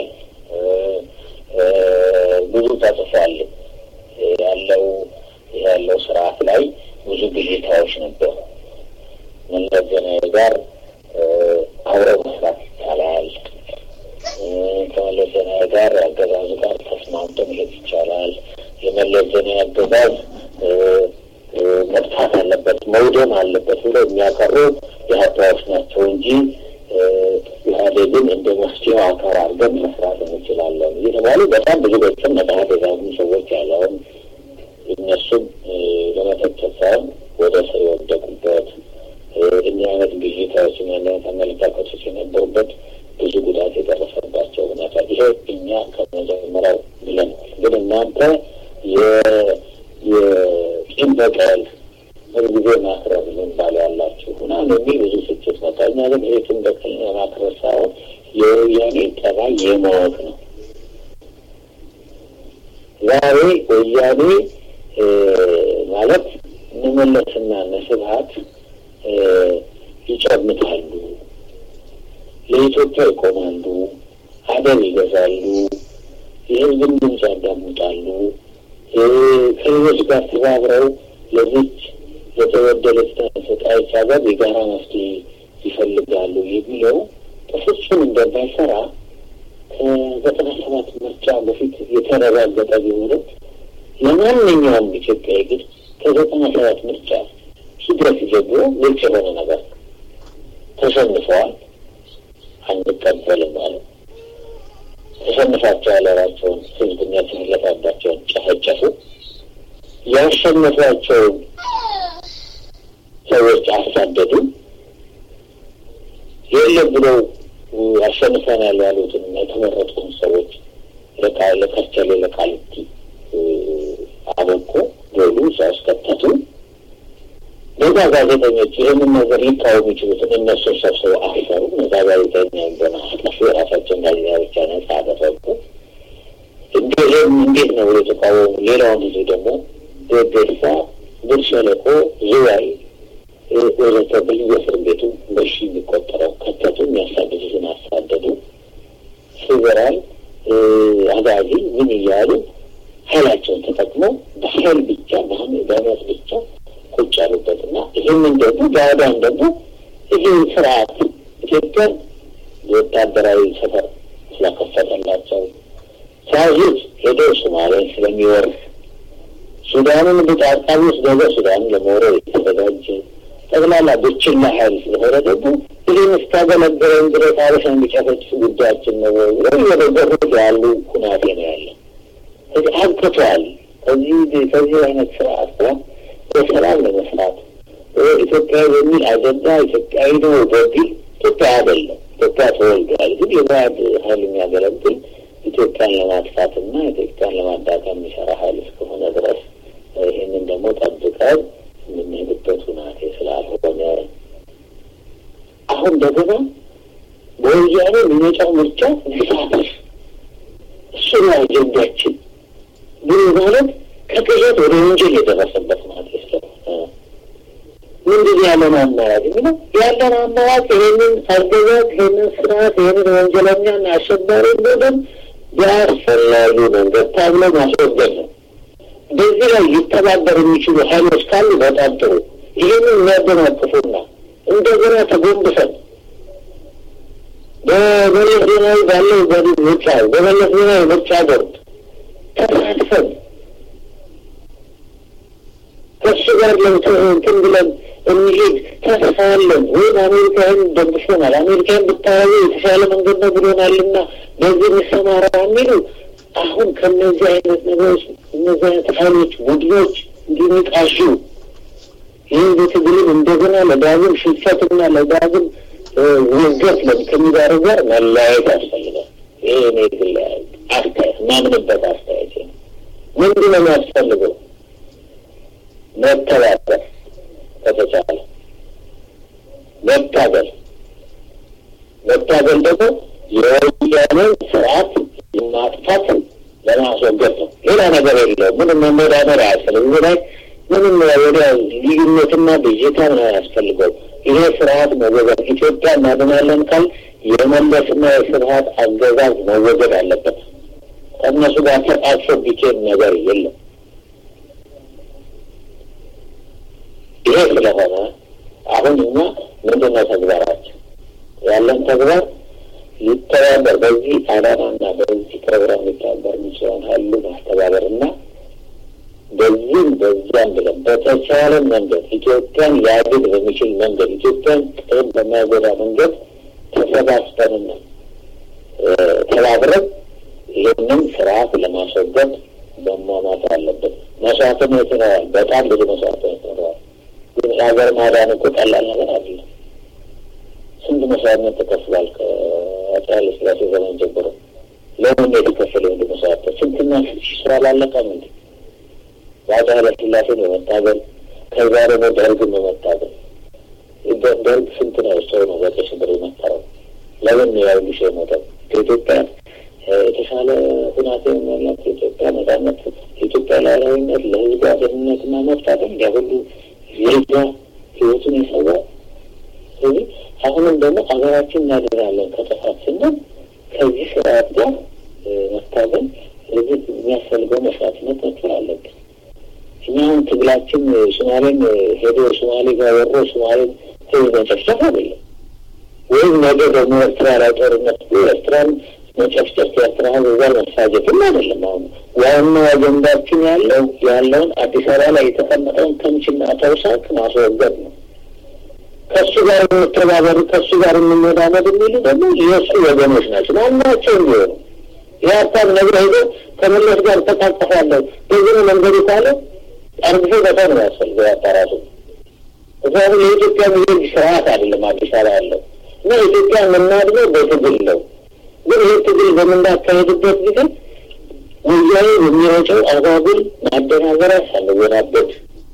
ብዙ ተጽፏል። ያለው ያለው ስርዓት ላይ ብዙ ብዥታዎች ነበሩ። መለስ ዜናዊ ጋር አብረው መስራት ይቻላል። ከመለስ ዜናዊ ጋር አገዛዙ ጋር ተስማምቶ መሄድ ይቻላል። የመለስ ዜናዊ አገዛዝ መጥፋት አለበት መውደም አለበት ብለው የሚያቀሩ የሀታዎች ናቸው እንጂ ኢህአዴግን እንደ መፍትሄው አካል አድርገን መስራት እንችላለን እየተባሉ በጣም ብዙ ገጽም መጽሐፍ የዛጉ ሰዎች ያለውን እነሱም ለመተቸት ሳይሆን ወደ ስር የወደቁበት እኛ አይነት ብዥታዎች እኛ አይነት አመለካከቶች የነበሩበት ብዙ ጉዳት የደረሰባቸው ሁኔታ ይሄ እኛ ከመጀመሪያው ብለናል። ግን እናንተ የቂም በቀል ሁልጊዜ ማክረር ዝንባሌ ያላችሁ ምናምን የሚል ብዙ ስጭት መጣ። እኛ ግን ይሄ ቂም በቀል ማክረር ሳይሆን የወያኔ ጠባይ የማወቅ ነው። ዛሬ ወያኔ ማለት እነመለስና እነስብሀት ይጨምታሉ፣ ለኢትዮጵያ ይቆማሉ፣ አደብ ይገዛሉ፣ የህዝብን ድምፅ ያዳምጣሉ፣ ከሌሎች ጋር ተባብረው ለዚች የተበደለች ተሰቃየች ሀገር የጋራ መፍትሄ ይፈልጋሉ የሚለው በፍጹም እንደማይሰራ ከዘጠና ሰባት ምርጫ በፊት የተረጋገጠ ቢሆንም ለማንኛውም ኢትዮጵያዊ ግን ከዘጠና ሰባት ምርጫ ሂደት ጀምሮ ግልጽ የሆነ ነገር ተሸንፈዋል፣ አንቀበልም ማለት ተሸንፋቸው ያለራቸውን ህዝብና የተሰለፈባቸውን ጨፈጨፉ። ያሸነፏቸውን ሰዎች አሳደዱ። የለም ብለው አሸንፈናል ያሉትን የተመረጡን ሰዎች ለከርቸሌ ለቃሊቲ አበቁ፣ ገሉ፣ እዛ ውስጥ ከተቱ። እነዛ ጋዜጠኞች ይህንን ነገር ሊቃወሙ የሚችሉትን እነሱን ሰብስበው አሰሩ። እነዛ ጋዜጠኛ ገና አጠፉ። የራሳቸውን ጋዜጣ ብቻ ነጻ አደረጉ። እንዲህም እንዴት ነው የተቃወሙ? ሌላውን ጊዜ ደግሞ ደደሳ፣ ብር ሸለቆ፣ ዝዋይ ወዘተ በየእስር ቤቱ በሺ የሚቆጠረው ከተቱ። የሚያሳድዱትን አሳደዱ። ፌዴራል አጋዚ ምን እያሉ ኃይላቸውን ተጠቅመው በኃይል ብቻ በአመት ብቻ ቁጭ ያሉበት እና ይህንን ደግሞ ዳዕዳን ደግሞ ይህ ስርዓት ኢትዮጵያን የወታደራዊ ሰፈር ስለከፈተላቸው ሳያዙት ሄዶ ሶማሌን ስለሚወርስ ሱዳንን በጣጣቢ ውስጥ ደግሞ ሱዳንን ለመውረድ የተዘጋጀ ጠቅላላ ብችላ ሀይል ስለሆነ ደግሞ ይህን እስካገለገለን ድረስ አበሻ የሚጨፈጭፍ ጉዳያችን ነው ወይ የደገፉት ያሉ ሁናቴ ነው ያለ። ከዚህ አብቅቷል። ከዚህ ከዚህ አይነት ስርዓት ጋር በሰላም ለመስራት ኢትዮጵያዊ በሚል አጀንዳ ኢትዮጵያዊ ነው በሚል ኢትዮጵያ አይደለም። ኢትዮጵያ ተወልዷል። ግን የባዕድ ሀይል የሚያገለግል ኢትዮጵያን ለማጥፋትና ኢትዮጵያን ለማዳከም የሚሰራ ሀይል እስከሆነ ድረስ ይህንን ደግሞ ጠብቀን የምንሄድበት ሁናቴ ስላልሆነ አሁን እንደገና በወያኔ የሚመጣው ምርጫ ሊሳተፍ እሱ ነው አጀንዳችን ብሎ ማለት ከቅዠት ወደ ወንጀል የደረሰበት ማለት ስለሆነ ምንድን ያለን አማራጭ የሚለው ያለን አማራጭ ይህንን አገዛዝ ይህንን ስርዓት ይህንን ወንጀለኛና አሸባሪ ቡድን በአስፈላጊ መንገድ ታብሎ ማስወገድ ነው። በዚህ ላይ ሊተባበር የሚችሉ ኃይሎች ካሉ በጣም ጥሩ። ይህንን የሚያደናቅፉና እንደገና ተጎንብሰን በመለስ ዜናዊ ባለው ምርጫ በመለስ ዜናዊ ምርጫ ቦርድ ተሳትፈን ከሱ ጋር ለእንትን ብለን እንሂድ ተስፋ አለን ወይም አሜሪካን ደግፎናል፣ አሜሪካን ብታያዩ የተሻለ መንገድ ነው ብሎናልና በዚህ እንሰማራ የሚሉ አሁን ከእነዚህ አይነት ነገሮች እነዚህ አይነት ኃይሎች ቡድኖች እንዲንቃሹ ይህን በትግልም እንደገና ለዳግም ሽንፈትና ለዳግም ውገት ከሚዳረግ ጋር መለያየት ያስፈልጋል። ይሄ እኔ ግል አስተያየት ማምንበት አስተያየት ነው። ምንድን ነው የሚያስፈልገው? መተባበር ከተቻለ መታገል መታገል ደግሞ የወያኔን ስርዓት ማጥፋት ለማስወገድ ነው። ሌላ ነገር የለውም። ምንም መመዳደር አያስፈልግም። እዚህ ላይ ምንም ወደ ልዩነትና ብዥታ ነው ያስፈልገው። ይሄ ስርዓት መወገድ ኢትዮጵያ እናድናለን ካል የመለስና የስርዓት አገዛዝ መወገድ አለበት። ከእነሱ ጋር ተቃቅፎ ቢኬድ ነገር የለም። ይሄ ስለሆነ አሁን እኛ ምንድነው ተግባራችን? ያለን ተግባር ሊተባበር በዚህ ዓላማና በዚህ ፕሮግራም ሊተባበር የሚችለውን ሀይሉ ማስተባበርና በዚህም በዚያም ብለን በተቻለ መንገድ ኢትዮጵያን ሊያድግ በሚችል መንገድ ኢትዮጵያን ጥቅም በማይጎዳ መንገድ ተሰባስበንና ተባብረን ይህንን ስርዓት ለማስወገድ መሟሟት አለበት። መስዋዕትነት ይኖራል። በጣም ብዙ መስዋዕትነት ይኖራል። ግን የሀገር ማዳን እኮ ቀላል ነገር አይደለም። ስንት መስዋዕትነት ተከፍሏል ከአፄ ኃይለ ሥላሴ ዘመን ጀምሮ። ለምን የተከፈለ ወንድ መስዋዕትነት ስንትና ስንት ሺህ ስራ አላለቀም እንዴ? የአፄ ኃይለ ሥላሴን በመታገል ከዛ ደግሞ ደርግን በመታገል ደርግ ስንት ነው ሰው ነው በቀይ ሽብር የመታረው? ለምን ነው ያው ሊሽ የሞተው? ከኢትዮጵያ የተሻለ ሁናቴ ያላት የኢትዮጵያ ነጻነት፣ የኢትዮጵያ ሉዓላዊነት፣ ለሕዝቧ ደህንነትና መብት አይደል እንዲያ ሁሉ ዜጋ ህይወቱን የሰዋ ስለዚህ አሁንም ደግሞ ሀገራችን እናድናለን ከጥፋት ስንል ከዚህ ስርዓት ጋር መታገል ስለዚህ የሚያስፈልገው መስዋዕትነት መክፈል አለብን። እኛ አሁን ትግላችን ሶማሌን ሄዶ ሶማሌ ጋር ወሮ ሶማሌን ህዝብ መጨፍጨፍ አይደለም። ወይም ነገ ደግሞ ኤርትራ ላይ ጦርነት ኤርትራን መጨፍጨፍ የኤርትራ ህዝብ ጋር መሳጀትም አይደለም። አሁን ዋናው አጀንዳችን ያለው ያለውን አዲስ አበባ ላይ የተቀመጠውን ተምችና ተውሳክ ማስወገድ ነው። ከእሱ ጋር የምተባበሩ ከእሱ ጋር የምንወዳመድ የሚሉ ደግሞ የእሱ ወገኖች ናቸው። ማናቸው እንዲሆኑ የሀሳብ ነገር ሄዶ ከመለስ ጋር ተቃቀፋለሁ በዚህ ነው መንገዱ ካለ አርግፎ በታ ነው ያስፈልገው ያጣራሱ ምክንያቱም የኢትዮጵያ ሚሊዮን ስርዓት አይደለም አዲስ አበባ ያለው እና ኢትዮጵያ የምናድገው በትግል ነው። ግን ይህ ትግል በምናካሄድበት ጊዜ ወያኔ የሚረጨው አጓጉል ማደናገሪያ ሳንወናበድ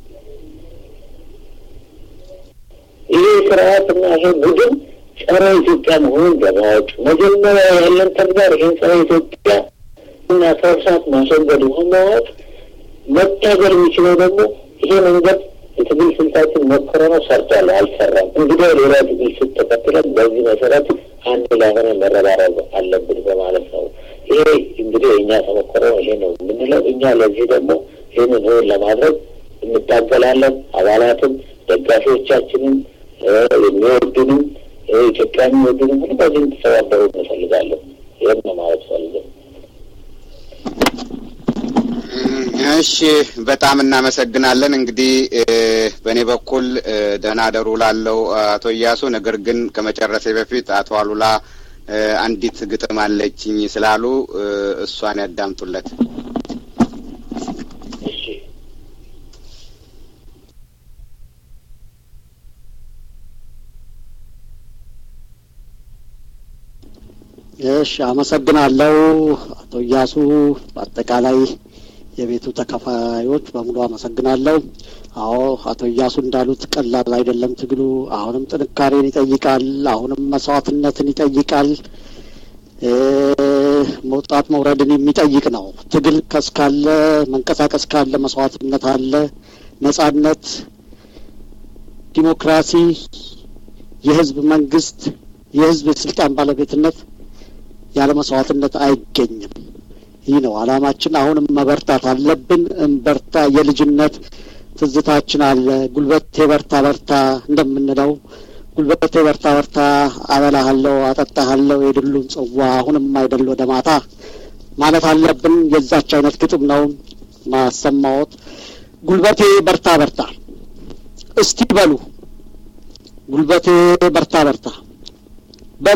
ይሄ ስርዓትና ይሄ ቡድን ጸረ ኢትዮጵያ መሆኑን በማወቅ መጀመሪያ ያለን ተግባር ይህን ጸረ ኢትዮጵያ እና ከእርሳት ማስወገድ መሆን ማወቅ መታገል የሚችለው ደግሞ ይሄ መንገድ የትግል ስልታችን ሞክረ ነው ሰርቷል፣ አልሰራም። እንግዲህ ሌላ ትግል ስልት ተከትለን በዚህ መሰረት አንድ ላይ ሆነ መረባረብ አለብን በማለት ነው። ይሄ እንግዲህ እኛ ተሞክሮ ይሄ ነው የምንለው። እኛ ለዚህ ደግሞ ይህንን እውን ለማድረግ እንታገላለን። አባላትም ደጋፊዎቻችንም የሚወዱንም ኢትዮጵያ የሚወዱንም ሁሉ በዚህ እንድተባበሩ እንፈልጋለን። ይህን ነው ማለት ፈልገን እሺ በጣም እናመሰግናለን። እንግዲህ በእኔ በኩል ደህና ደሩ ላለው አቶ እያሱ፣ ነገር ግን ከመጨረሴ በፊት አቶ አሉላ አንዲት ግጥም አለችኝ ስላሉ እሷን ያዳምጡለት። እሺ፣ አመሰግናለሁ አቶ እያሱ በአጠቃላይ የቤቱ ተከፋዮች በሙሉ አመሰግናለሁ። አዎ አቶ እያሱ እንዳሉት ቀላል አይደለም ትግሉ። አሁንም ጥንካሬን ይጠይቃል። አሁንም መስዋዕትነትን ይጠይቃል። መውጣት መውረድን የሚጠይቅ ነው። ትግል ከስካለ መንቀሳቀስ ካለ መስዋዕትነት አለ። ነጻነት፣ ዲሞክራሲ፣ የህዝብ መንግስት፣ የህዝብ የስልጣን ባለቤትነት ያለ መስዋዕትነት አይገኝም። ይህ ነው አላማችን። አሁንም መበርታት አለብን። እንበርታ። የልጅነት ትዝታችን አለ። ጉልበቴ በርታ በርታ እንደምንለው ጉልበቴ በርታ በርታ፣ አበላሃለሁ፣ አጠጣሃለሁ የድሉን ጽዋ አሁንም አይደል ወደ ማታ ማለት አለብን። የዛች አይነት ግጥም ነው ማሰማዎት። ጉልበቴ በርታ በርታ እስቲ በሉ ጉልበቴ በርታ በርታ በሉ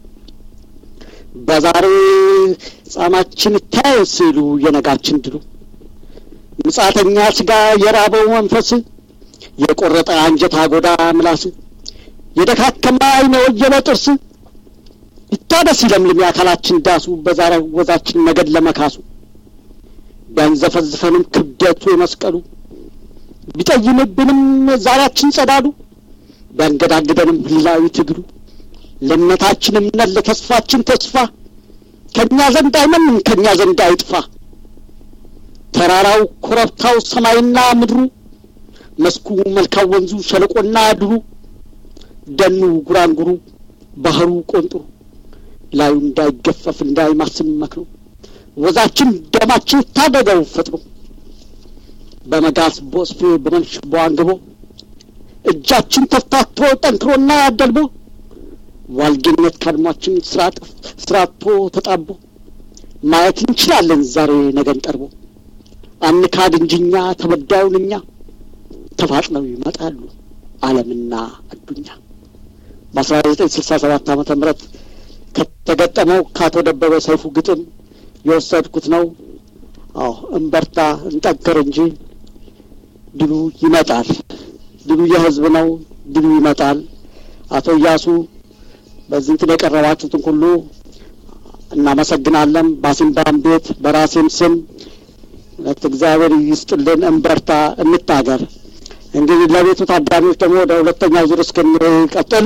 በዛሬ ጻማችን ታይ ሲሉ የነጋችን ድሉ ምጻተኛ ስጋ የራበው መንፈስ የቆረጠ አንጀት አጎዳ ምላስ የደካከመ አይነ ወየበ ጥርስ ይታደስ ይለምልም የአካላችን ዳሱ በዛሬ ወዛችን ነገድ ለመካሱ ቢያንዘፈዝፈንም ክብደቱ የመስቀሉ ቢጠይምብንም ዛሬያችን ጸዳሉ ቢያንገዳግደንም ህላዊ ትግሉ ለእምነታችን እምነት ለተስፋችን ተስፋ ከእኛ ዘንድ አይመንም ከእኛ ዘንድ አይጥፋ ተራራው ኮረብታው ሰማይና ምድሩ መስኩ መልካም ወንዙ ሸለቆና ድሩ ደኑ ጉራንጉሩ ባህሩ ቆንጥሩ ላዩ እንዳይገፈፍ እንዳይማስም መክሮ ወዛችን ደማችን ታደገው ፈጥሮ በመጋዝ ቦስፌ በመንሽ በዋንግቦ እጃችን ተፍታቶ ጠንክሮና ደልቦ ዋልጌነት ካድሟችን ስራቶ ተጣቦ ማየት እንችላለን ዛሬ ነገን ቀርቦ አንካድ እንጂኛ ተበዳዩን እኛ ተፋጥነው ይመጣሉ ዓለምና አዱኛ በአስራ ዘጠኝ ስልሳ ሰባት ዓመተ ምህረት ከተገጠመው ከአቶ ደበበ ሰይፉ ግጥም የወሰድኩት ነው። አዎ እንበርታ፣ እንጠንክር እንጂ ድሉ ይመጣል። ድሉ የህዝብ ነው። ድሉ ይመጣል። አቶ እያሱ በዚህ እንትን የቀረባችሁትን ሁሉ እናመሰግናለን። በአሲምባም ቤት በራሴም ስም እግዚአብሔር ይስጥልን። እንበርታ፣ እንታገር። እንግዲህ ለቤቱ ታዳሚዎች ደግሞ ወደ ሁለተኛው ዙር እስክንቀጥል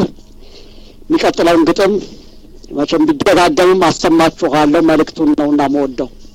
የሚቀጥለውን ግጥም መቼም ቢደጋገምም አሰማችኋለሁ። መልእክቱን ነውና መወደው